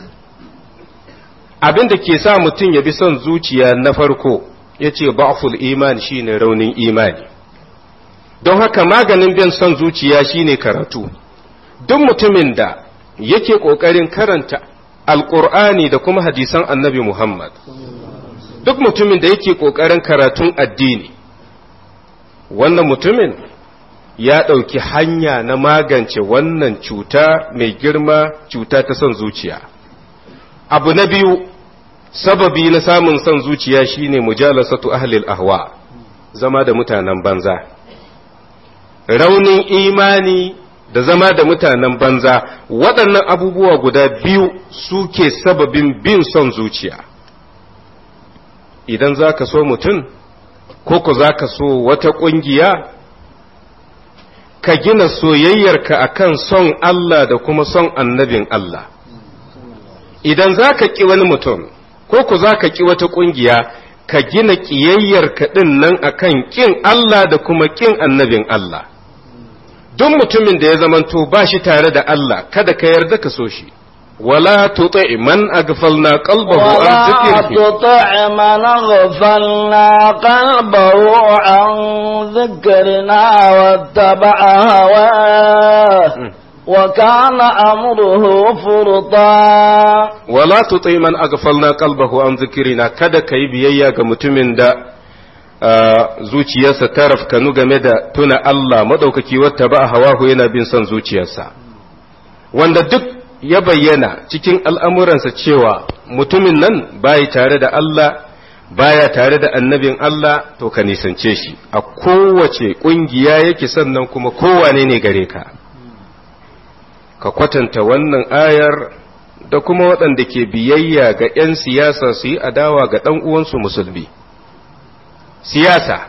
abin da ke sa mutum ya bi son zuciya na farko ya ce ba'ful iman shine raunin imani don haka maganin bin son zuciya shine karatu duk mutumin da yake ƙoƙarin karanta alƙur'ani da kuma hadisan annabi Muhammad duk mutumin da yake ƙoƙarin karatun addini wannan mutumin ya ɗauki hanya na magance wannan cuta mai girma cuta ta son zuciya abu na biyu sababi na samun son zuciya shine mujalasatu ahlil ahwa zama da mutanen banza raunin imani da zama da mutanen banza waɗannan abubuwa guda biyu suke sababin bin son zuciya idan za ka so mutum ko ku za ka so wata ƙungiya ka gina soyayyarka akan son Allah da kuma son annabin Allah idan za ka ƙi wani mutum ko ku za ka ƙi wata ƙungiya ka gina ƙiyayyarka ɗin nan akan ƙin Allah da kuma ƙin annabin Allah duk mutumin da ya zamanto ba shi tare da Allah kada ka yarda ka so shi ولا تطع من أغفلنا قلبه عن ولا ذكره تطع من اغفلنا قلبه عن ذكرنا واتبع هواه وكان أمره فرطا wala tuti man aghfalna qalbahu an dhikrina kada kai biyayya ga mutumin da ah, zuciyarsa ta rafkanu game da tuna Allah madaukaki wata ba hawahu yana bin son zuciyarsa wanda duk ya bayyana cikin al'amuransa cewa mutumin nan bai tare da Allah baya tare da annabin Allah to ka nisance shi a kowace ƙungiya yake sannan kuma kowane ne gare ka ka kwatanta wannan ayar da kuma waɗanda ke biyayya ga 'yan siyasa su yi adawa ga ɗan uwansu musulmi siyasa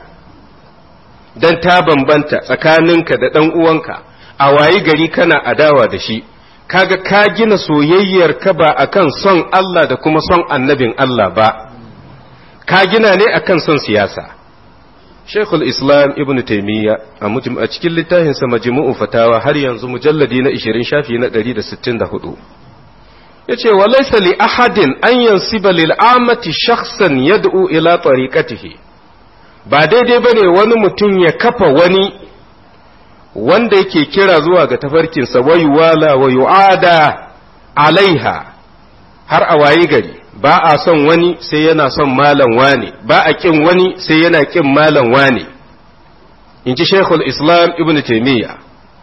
don ta bambanta tsakaninka da ɗan uwanka a wayi gari kana adawa da shi kaga ka gina soyayyar ka ba akan son Allah da kuma son annabin Allah ba ka gina ne akan son siyasa Sheikhul Islam Ibn Taymiyyah a mujm- a cikin littafinsa Majmu'u Fatawa har yanzu mujalladi na 20 shafi na 164 yace wa laysa li ahadin an yansiba lil amati shakhsan yad'u ila tariqatihi ba daidai bane wani mutum ya kafa wani wanda yake kira zuwa ga tafarkinsa wa yuwala wa yu'ada alaiha har a wayi gari ba a son wani sai yana son malam wane ba a kin wani sai yana kin malam wane in ji shaikhul islam ibn taimiyya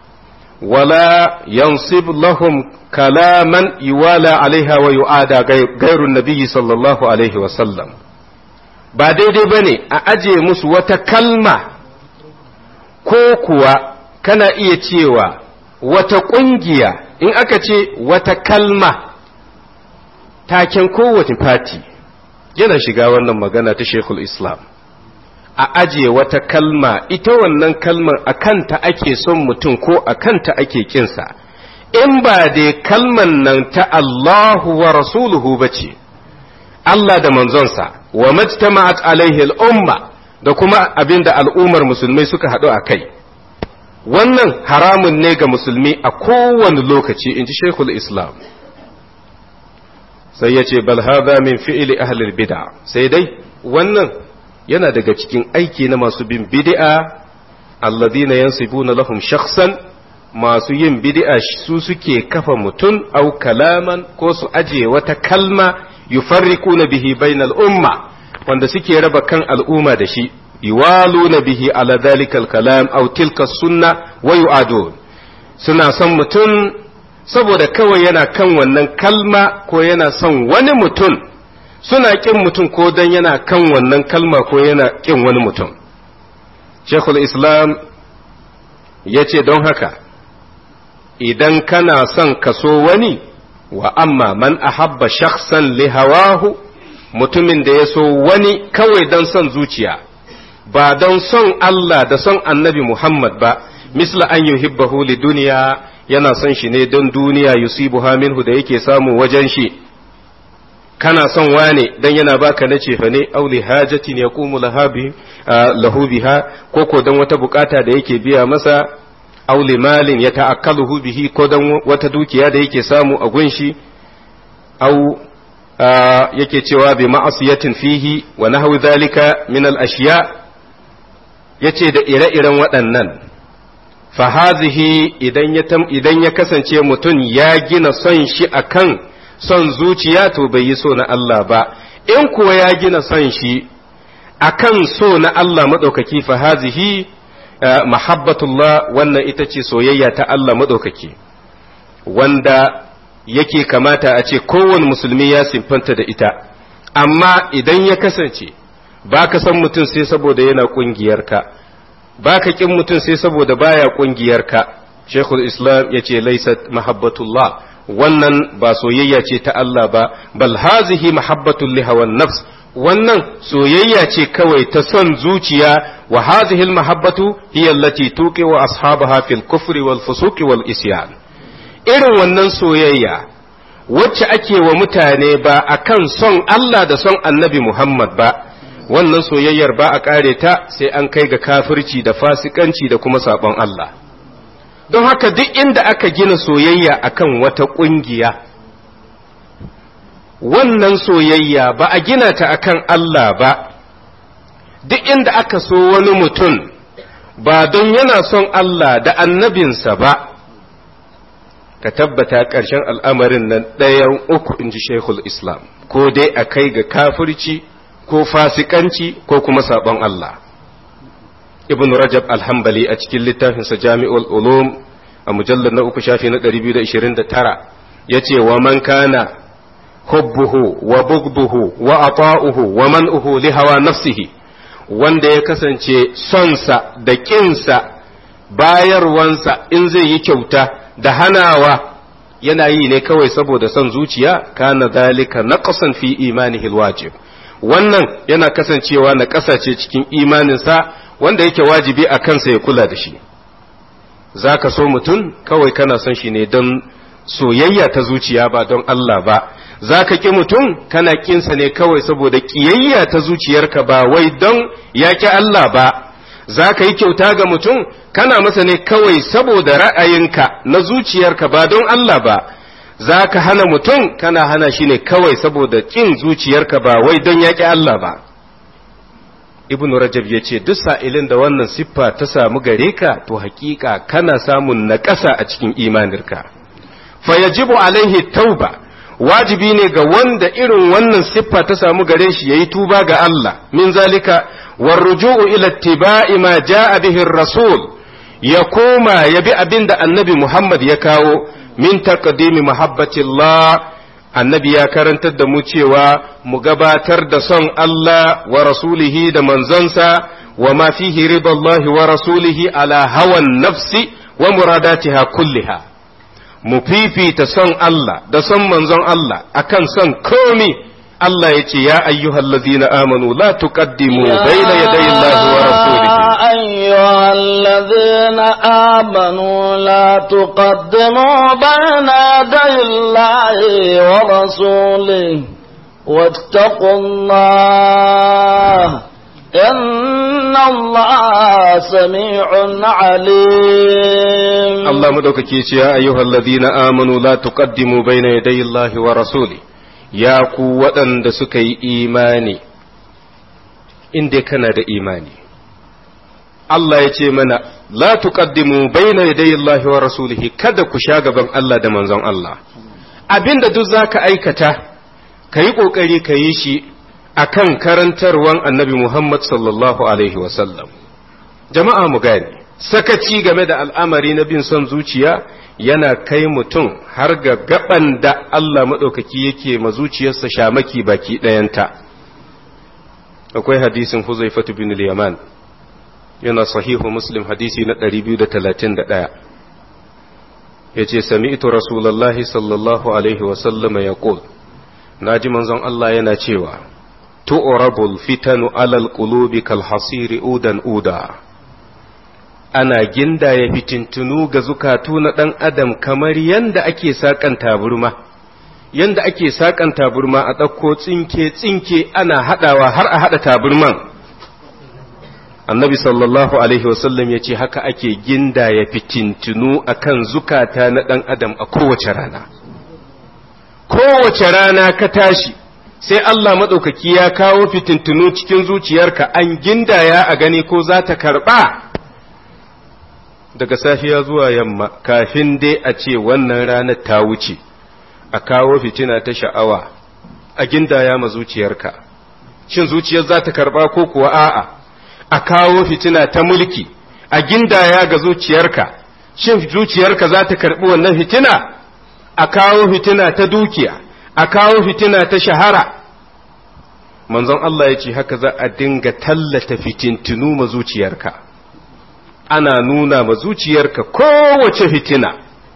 wala yansib lahum kalaman yuwala alaiha wa yu'ada gairun nabiyyi sallallahu alaihi wasallam ba daidai ba ne a aje musu wata kalma ko kuwa kana iya cewa wata ƙungiya in aka ce wata kalma taken kowace fati yana shiga wannan magana ta shekul islam a aje wata kalma ita wannan kalmar a kanta ake son mutum ko a kanta ake kinsa in ba dai kalman nan ta Allahu wa rasuluhu ba ce Allah da manzonsa wa majtama'at alaihi al'umma da kuma abinda al'ummar musulmai suka haɗu a kai wannan haramun ne ga musulmi a kowane lokaci in ji shekul islam sai ya ce bal hadha min fi'li ahlil bid'a sai dai wannan yana daga cikin aiki na masu bin bid'a alladhina yansibuna lahum shakhsan masu yin bid'a su suke kafa mutum au kalaman ko su aje wata kalma yufarriquna bihi bainal umma wanda suke raba kan al'umma da shi yuwaluna bihi ala dhalikal kalam aw tilka sunna wa yu'adun suna son mutum saboda kawai yana kan wannan kalma ko yana son wani mutum suna kin mutum ko dan yana kan wannan kalma ko yana kin wani mutum Sheikhul Islam ya ce don haka idan kana son kaso wani wa amma man ahabba shakhsan li hawahu mutumin da ya so wani kawai don son zuciya ba don son Allah da son annabi Muhammad ba misla an yuhibbahu li duniya yana son shi ne don duniya yusibuha minhu da yake samu wajen shi kana son wane dan yana baka na cefa ne auli hajatin yaqumu lahabi lahu biha ko ko dan wata bukata da yake biya masa auli malin ya ta'akkaluhu bihi ko dan wata dukiya da yake samu a gunshi au yake cewa bi ma'asiyatin fihi wa nahwi dhalika min al ashiya yace da ire-iren waɗannan fa hazihi idan ya idan ya kasance mutum ya gina son shi akan son zuciya to bai yi so na Allah ba in kuwa ya gina son shi akan so na Allah madaukaki fa hazihi mahabbatullah wannan ita ce soyayya ta Allah madaukaki wanda yake kamata a ce kowane musulmi ya simfanta da ita amma idan ya kasance ba ka san mutum sai saboda yana ƙungiyarka ba ka ƙin mutum sai saboda baya ƙungiyarka shekul islam ya ce laisat mahabbatullah wannan ba soyayya ce ta Allah ba bal hazihi mahabbatul lihawan nafs wannan soyayya ce kawai ta son zuciya wa hazihi al mahabbatu hiya allati tuqi wa ashabaha fil kufri wal fusuqi wal isyan irin wannan soyayya wacce ake wa mutane ba a kan son Allah da son annabi Muhammad ba, wannan soyayyar ba a ƙare ta sai an kai ga kafirci da fasikanci da kuma saɓon Allah. Don haka duk inda aka gina soyayya akan wata ƙungiya, wannan soyayya ba a gina ta akan Allah ba duk inda aka so wani mutum ba don yana son Allah da annabinsa ba ka tabbata ƙarshen al'amarin nan ɗayan uku in ji Sheikhul Islam ko dai a kai ga kafirci ko fasikanci ko kuma sabon Allah ibn Rajab alhambali a cikin littafinsa Jami'ul Ulum a mujallar na uku shafi na 229 ya ce wa man kana hubbuhu wa bugduhu wa ata'uhu wa man'uhu li hawa nafsihi wanda ya kasance sonsa da ƙinsa bayarwansa in zai yi kyauta da hanawa yana yi ne kawai saboda son zuciya kana zalika naqsan fi imanihi alwajib wannan yana kasancewa na kasace cikin imaninsa wanda yake wajibi a kansa ya kula da shi zaka so mutum kawai kana son shi ne don soyayya ta zuciya ba don Allah ba za ka ƙi mutum kana ƙinsa ne kawai saboda ƙiyayya ta zuciyarka ba wai don ya ƙi Allah ba za ka yi kyauta ga mutum kana masa ne kawai saboda ra'ayinka na zuciyarka ba don Allah ba za ka hana mutum kana hana shi ne kawai saboda ƙin zuciyarka ba wai don ya ƙi Allah ba ibn rajab ya ce duk sa'ilin da wannan siffa ta samu gare ka to hakika kana samun naƙasa a cikin imaninka fa yajibu alaihi tauba wajibi ne ga wanda irin wannan siffa ta samu gare shi yayi tuba ga Allah min zalika warruju'u ila ittiba'i ma ja'a bihi rasul ya koma ya bi abin da annabi Muhammad ya kawo min taqdimi muhabbatillah annabi ya karantar da mu cewa mu gabatar da son Allah wa rasulihi da manzonsa wa ma fihi ridallahi wa rasulihi ala hawan nafsi wa muradatiha kulliha mu fifita son Allah da son manzon Allah akan son komi Allah ya ce ya ayyuhal ladina amanu la tuqaddimu bayna yaday Allah wa rasulihi أيها الذين آمنوا لا تقدموا بين يدي الله ورسوله واتقوا الله إن الله سميع عليم Allah madaukake ce ya ayyuhal ladina amanu la tuqaddimu bayna yaday Allah wa rasuli ya ku waɗanda suka yi imani inda kana da imani Allah ya ce mana la tuqaddimu bayna yaday Allah wa rasulihi kada ku sha gaban Allah da manzon Allah abinda duk zaka aikata kayi kokari kayi shi akan karantarwan Annabi Muhammad sallallahu alaihi wa sallam jama'a mu gane sakaci game da al'amari na bin son zuciya yana kai mutum har ga gaban da Allah maɗaukaki yake ma zuciyarsa shamaki baki ɗayanta akwai hadisin Huzaifatu bin Yaman yana sahihu Muslim hadisi na 231 yace sami'tu rasulullahi sallallahu alaihi wa sallama yaqul naji manzon Allah yana cewa tu'rabul fitanu alal qulubi kal hasiri udan uda ana gindaya fitintunu ga zukatu na ɗan adam kamar yanda ake saƙan taburma yanda ake saƙan taburma a ɗauko tsinke tsinke ana haɗawa har a haɗa taburman annabi sallallahu alaihi wasallam ya ce haka ake gindaya fitintunu a kan zukata na ɗan adam a kowace rana kowace rana ka tashi sai Allah maɗaukaki ya kawo fitintunu cikin zuciyarka an gindaya a gani ko za ta karɓa daga safiya zuwa yamma kafin dai a ce wannan ranar ta wuce a kawo fitina ta sha'awa a gindaya ma zuciyarka shin zuciyar za ta karba ko kuwa a'a a kawo fitina ta mulki a gindaya ga zuciyarka shin zuciyarka za ta karbi wannan fitina a kawo fitina ta dukiya a kawo fitina ta shahara manzon Allah ya ce haka za a dinga tallata fitintinu ma zuciyarka ana nuna ma zuciyarka kowace fitina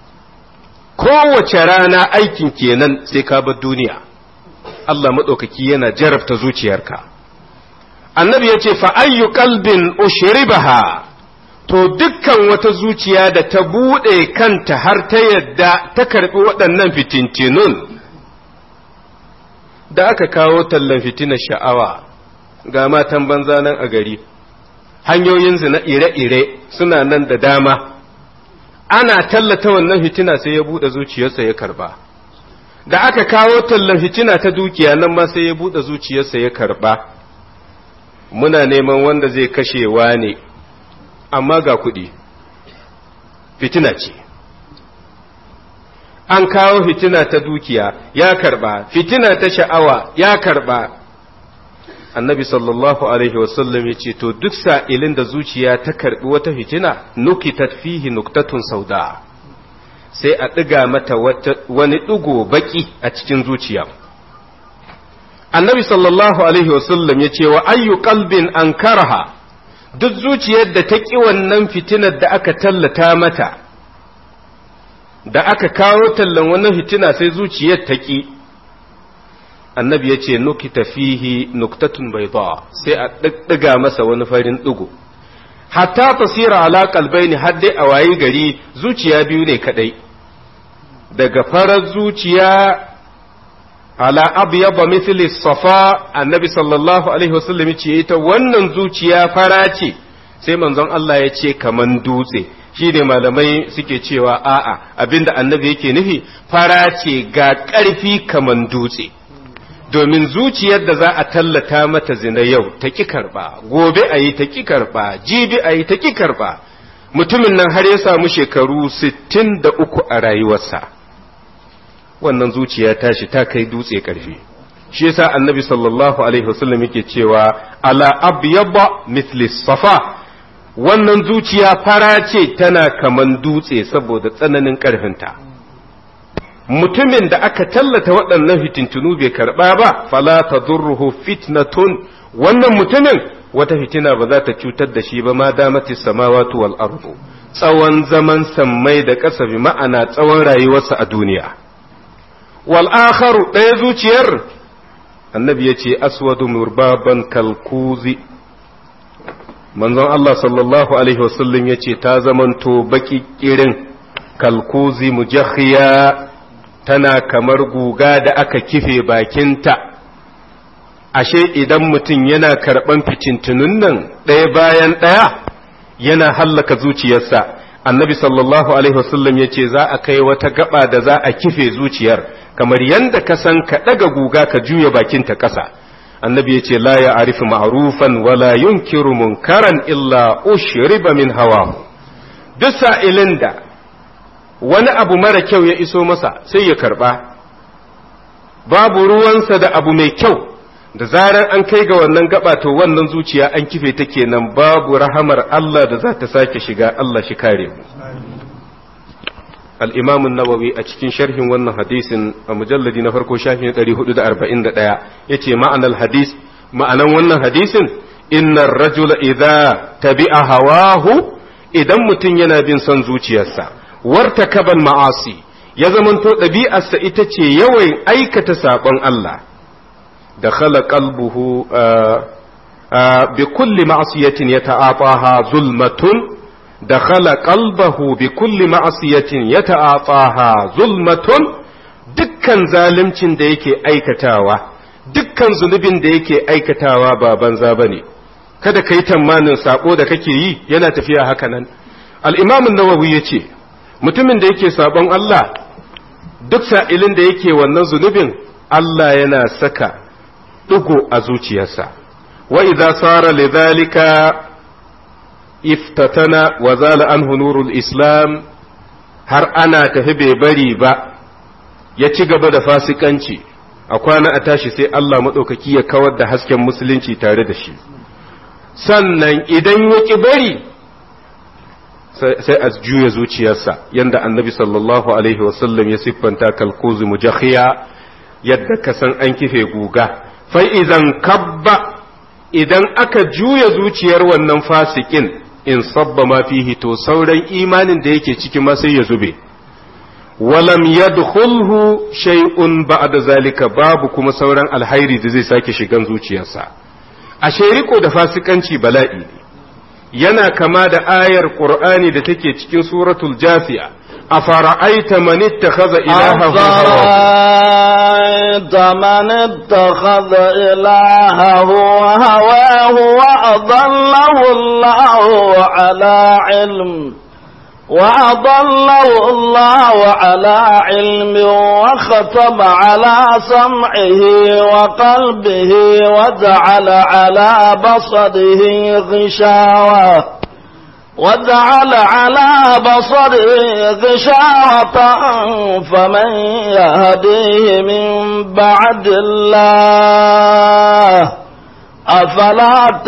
kowace rana aikin kenan sai ka bar duniya Allah maɗaukaki yana jarabta zuciyarka annabi ya ce fa'ayyu kalbin ushribaha to dukkan wata zuciya da ta buɗe kanta har ta yadda ta karɓi waɗannan fitintinun da aka kawo tallan fitinar sha'awa ga matan banza nan a gari hanyoyin zina ire-ire suna nan da dama ana tallata wannan fitina sai ya buɗe zuciyarsa ya karba da aka kawo tallan fitina ta dukiya nan ma sai ya buɗe zuciyarsa ya karɓa muna neman wanda zai kashewa ne amma ga kuɗi fitina ce an kawo fitina ta dukiya ya karɓa fitina ta sha'awa ya karɓa annabi sallallahu alaihi wasallam ya ce to duk sa'ilin da zuciya ta karɓi wata fitina nukitat fihi nuktatun sauda sai a ɗiga mata wani ɗigo baƙi a cikin zuciya annabi sallallahu alaihi wasallam ya ce wa ayyu qalbin an karaha duk zuciyar da ta ƙi wannan fitinar da aka tallata mata da aka kawo tallan wannan fitina sai zuciyar ta ƙi annabi ya ce nukita fihi nuktatun bai sai a ɗiga masa wani farin ɗigo hatta tasira ala kalbaini har dai a wayi gari zuciya biyu ne kadai daga farar zuciya ala abyaba mithli safa annabi sallallahu alaihi wasallam ce ita wannan zuciya fara ce sai manzon Allah ya ce kaman dutse shi ne malamai suke cewa a'a abinda annabi yake nufi fara ce ga ƙarfi kaman dutse domin zuciyar da za a tallata mata zina yau ta ki karba gobe a yi ta ki karba jibi a yi ta ki karba mutumin nan har ya samu shekaru sittin da uku a rayuwarsa wannan zuciya tashi ta kai dutse karfi shi yasa annabi sallallahu alaihi wasallam yake cewa ala abyaba mithli safa wannan zuciya fara ce tana kaman dutse saboda tsananin karfinta mutumin da aka tallata waɗannan fitintunu bai karɓa ba fala tadurruhu fitnatun wannan mutumin wata fitina ba za ta cutar da shi ba ma damati samawati wal ardu tsawon zaman sammai da ƙasa bi ma'ana tsawon rayuwarsa a duniya wal akharu ɗaya zuciyar annabi ya ce aswadu murbaban kalkuzi manzon Allah sallallahu alaihi wasallam ya ce ta zamanto baki kirin kalkuzi mujahhiya tana kamar guga da aka kife bakinta ashe idan mutum yana karɓan ficintunun nan ɗaya bayan ɗaya yana hallaka zuciyarsa annabi sallallahu alaihi wasallam ya ce za a kai wata gaba da za a kife zuciyar kamar yadda ka san ka ɗaga guga ka juya bakinta ƙasa annabi ya ce la ya arifi ma'rufan wala yunkiru munkaran illa ushriba min hawa duk sa'ilin da wani abu mara kyau ya iso masa sai ya karba babu ruwansa da abu mai kyau da zarar an kai ga wannan gaba to wannan zuciya an kife ta kenan babu rahamar Allah da za ta sake shiga Allah shi kare mu al-imam an-nawawi a cikin sharhin wannan hadisin a mujalladi na farko shafin 441 yace ma'anar hadis ma'anan wannan hadisin innar rajula idza tabi'a hawahu idan mutum yana bin son zuciyarsa warta kaban ma'asi ya zamanto ɗabi'arsa ita ce yawan aikata saɓon Allah da khala qalbuhu bi kulli ma'asiyatin ya ta'ataha zulmatun da khala qalbahu bi kulli ma'asiyatin ya ta'ataha zulmatun dukkan zalimcin da yake aikatawa dukkan zunubin da yake aikatawa ba banza bane kada ka yi tamanin saƙo da kake yi yana tafiya haka nan al-imam an-nawawi yace mutumin da yake sabon Allah duk sa'ilin da yake wannan zunubin Allah yana saka ɗigo a zuciyarsa wa idza sara lidhalika iftatana wa zala anhu nurul islam har ana tafi bai bari ba ya ci gaba da fasikanci a kwana a tashi sai Allah maɗaukaki ya kawar da hasken musulunci tare da shi sannan idan ya ƙi bari sai a juya zuciyarsa yanda annabi sallallahu alaihi wasallam ya siffanta kalkuzu mujahiya yadda ka san an kife guga fai idan kabba idan aka juya zuciyar wannan fasikin in sabba ma fihi to sauran imanin da yake ciki ma sai ya zube walam yadkhulhu shay'un ba'da zalika babu kuma sauran alhairi da zai sake shigan zuciyarsa ashe riko da fasikanci bala'i ne yana kama da ayar Qur'ani da take cikin suratul Jafiya a fara'aita man ittakhadha ilahahu أفرأيت من اتخذ إلهه هواه وأضله الله على علم وأضله الله على علم وختم على سمعه وقلبه وجعل على بصره غشاوة وجعل على بصره غشاوة فمن يهديه من بعد الله أفلا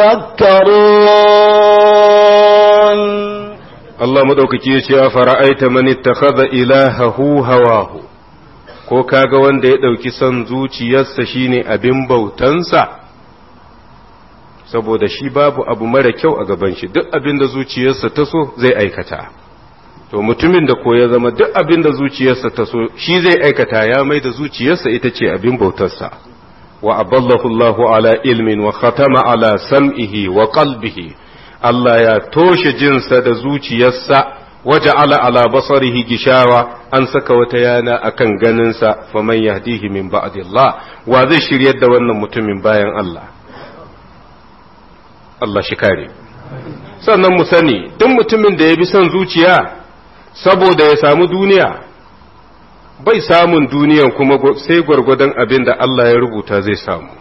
تذكرون Allah madaukaki ya ce a fara'aita man ittakhadha ilahahu hawahu ko kaga wanda ya ɗauki son zuciyarsa shine abin bautansa saboda shi babu abu mara kyau a gaban shi duk abin da zuciyarsa ta so zai aikata to mutumin da ko ya zama duk abin da zuciyarsa ta so shi zai aikata ya mai da zuciyarsa ita ce abin bautarsa wa aballahu Allahu ala ilmin wa khatama ala sam'ihi wa qalbihi Allah ya toshe jinsa da zuciyarsa waje ala ala basarihi gishawa an saka wata yana akan ganinsa faman yahdihi min ba'dillah wa zai shiryar da wannan mutumin bayan Allah Allah shi kare sannan mu sani duk mutumin da ya bi son zuciya saboda ya samu duniya bai samun duniyan kuma sai gwargwadon abin da Allah ya rubuta zai samu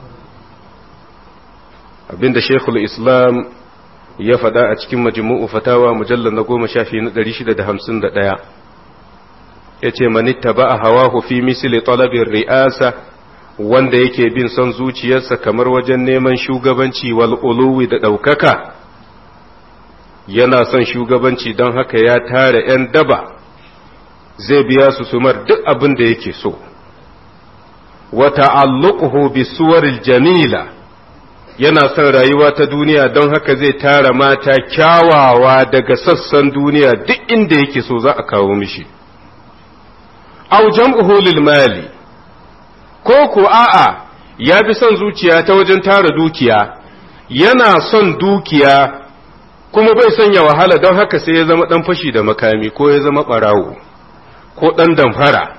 abin da Sheikhul Islam ya faɗa a cikin majmu'u fatawa mujallar na goma shafi na ɗari shida da hamsin da ɗaya ya ce manitta ba a hawa fi misili talabin ri'asa wanda yake bin son zuciyarsa kamar wajen neman shugabanci wal uluwi da ɗaukaka yana son shugabanci don haka ya tara ‘yan daba zai biya su sumar duk abin da yake so wata alluquhu bi suwaril jamila yana son rayuwa ta duniya don haka zai tara mata kyawawa daga sassan duniya duk inda yake so za a kawo mishi au jam'uhu lil mali ko ko a'a ya bi son zuciya ta wajen tara dukiya yana son dukiya kuma bai son ya wahala don haka sai ya zama dan fashi da makami ko ya zama barawo ko dan damfara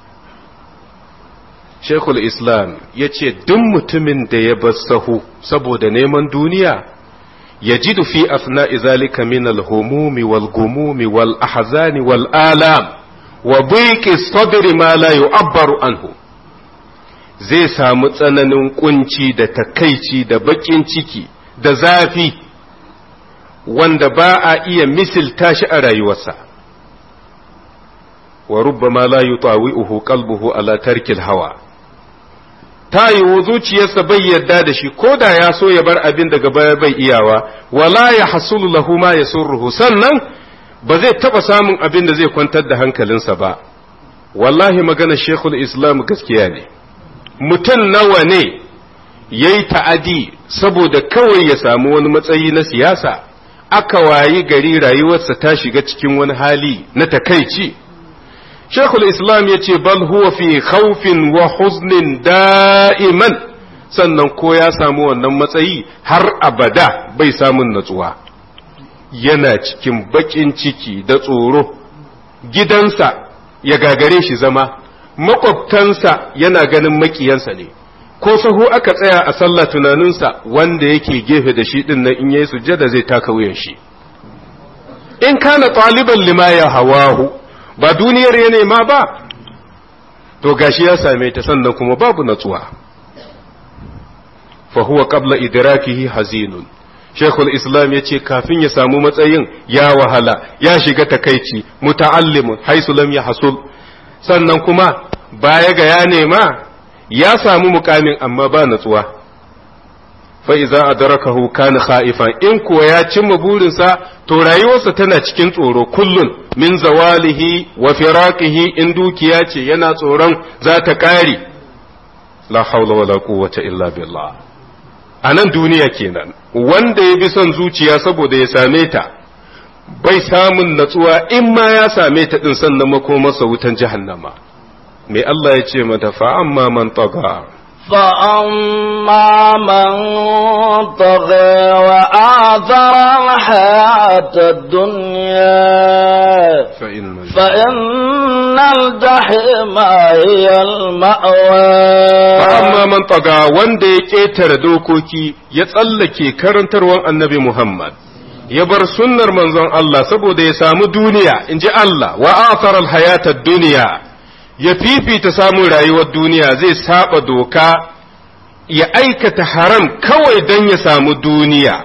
Shekul Islam ya ce duk mutumin da ya bar sahu saboda neman duniya ya ji fi asna izalika min al-humumi wal gumumi wal ahzani wal alam wa biqi sadri ma la yu'abbaru anhu zai samu tsananin kunci da takaici da bakin ciki da zafi wanda ba a iya misilta shi a rayuwarsa wa rubbama la yutawi'uhu qalbuhu ala tarkil hawa ta yiwu zuciyarsa bai yarda da shi ko da ya so ya bar abin daga baya bai iyawa wala ya hasulu lahu ma ya surruhu sannan ba zai taba samun abin da zai kwantar da hankalinsa ba wallahi magana shekul islam gaskiya ne mutum nawa ne ya yi ta'adi saboda kawai ya samu wani matsayi na siyasa aka wayi gari rayuwarsa ta shiga cikin wani hali na takaici Shekul Islam ya ce, Bal huwa fi khawfin wa huznin da'iman, sannan ko ya samu wannan matsayi har abada bai samun natsuwa. Yana cikin baƙin ciki da tsoro, gidansa ya gagare shi zama, makwabtansa yana ganin makiyansa ne, ko sahu aka tsaya a sallah tunaninsa wanda yake gefe da shi ɗin nan in yayi sujjada zai taka wuyan shi. In kana ɗaliban lima ya hawahu. ba duniyar ya nema ba to gashi ya same ta sannan kuma babu natsuwa fa huwa qabla idrakihi hazinun Sheikhul Islam ya ce kafin ya samu matsayin ya wahala ya shiga takaici muta'allimun haisu lam hasul sannan kuma baya ga ya nema ya samu mukamin amma ba natsuwa fa iza adrakahu kana khaifan in kuwa ya cimma burinsa to rayuwarsa tana cikin tsoro kullun min zawalihi wa firaqihi in dukiya ce yana tsoron za ta kare la haula wala quwwata illa billah a nan duniya kenan wanda ya bi son zuciya saboda ya same ta bai samun natsuwa in ma ya same ta din sannan makomarsa wutan jahannama me Allah ya ce mata fa amma man taga فأما من طغى وآثر الحياة الدنيا فإن فإن الجحيم هي المأوى amma man taga wanda ya ƙetare dokoki ya tsallake karantarwar annabi Muhammad ya bar sunnar manzon Allah saboda ya samu duniya in ji Allah wa athara alhayatad duniya ya fifita samun rayuwar duniya zai saba doka ya aikata haram kawai don ya samu duniya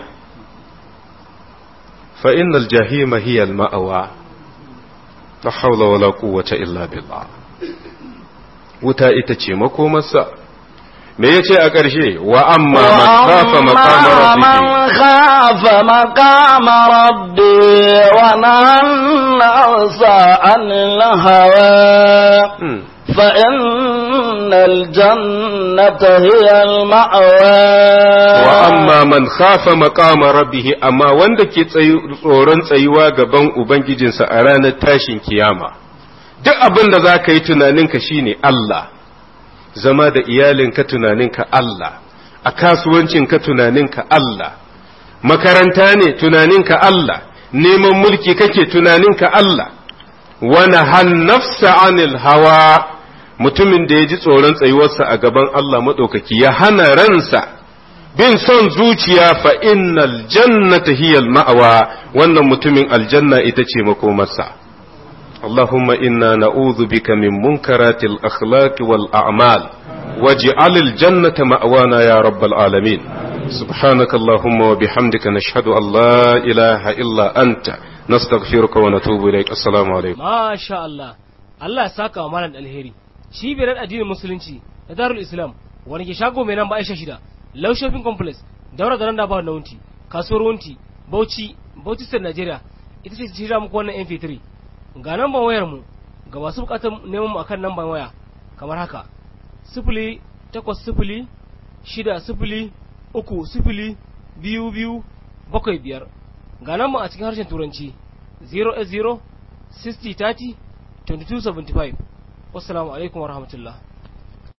fa innal jahima hiya al-ma'awa la hawla wala quwwata illa billah wuta ita ce makomarsa me yace a ƙarshe wa amma man khafa maqama man khafa maqama rabbi wa nahana 'anil hawa فإن الجنة هي المأوى وأما من خاف مقام ربه أما wanda ke tsoron tsayuwa gaban Ubangijinsa a ranar tashin kiyama duk abin da za ka yi tunaninka shine Allah zama da iyalinka tunaninka Allah a kasuwancinka tunaninka Allah makaranta ne tunaninka Allah neman mulki kake tunaninka Allah wani hannafsa anil hawa mutumin da ya ji tsoron tsayuwarsa a gaban Allah maɗaukaki ya hana ransa bin son zuciya fa innal jannata hiyal ma'awa wannan mutumin aljanna ita ce makomarsa اللهم إنا نعوذ بك من منكرات الأخلاق والأعمال واجعل الجنة مأوانا يا رب العالمين سبحانك اللهم وبحمدك نشهد أن لا إله إلا أنت نستغفرك ونتوب إليك السلام عليكم ما شاء الله Allah ya saka wa malam alheri cibiyar addinin musulunci da darul islam wani ke shago mai nan ba aisha shida low shopping complex daura da nan da ba na wunti kasuwar wunti bauchi bauchi state nigeria ita ce shirya muku wannan mp3 ga namban wayar mu ga masu bukatar neman mu akan namban waya kamar haka sifili takwas sifili shida sifili uku sifili biyu biyu bakwai biyar ga namban a cikin harshen turanci 0 60 30 2275 wassalamu alaikum warahmatullahi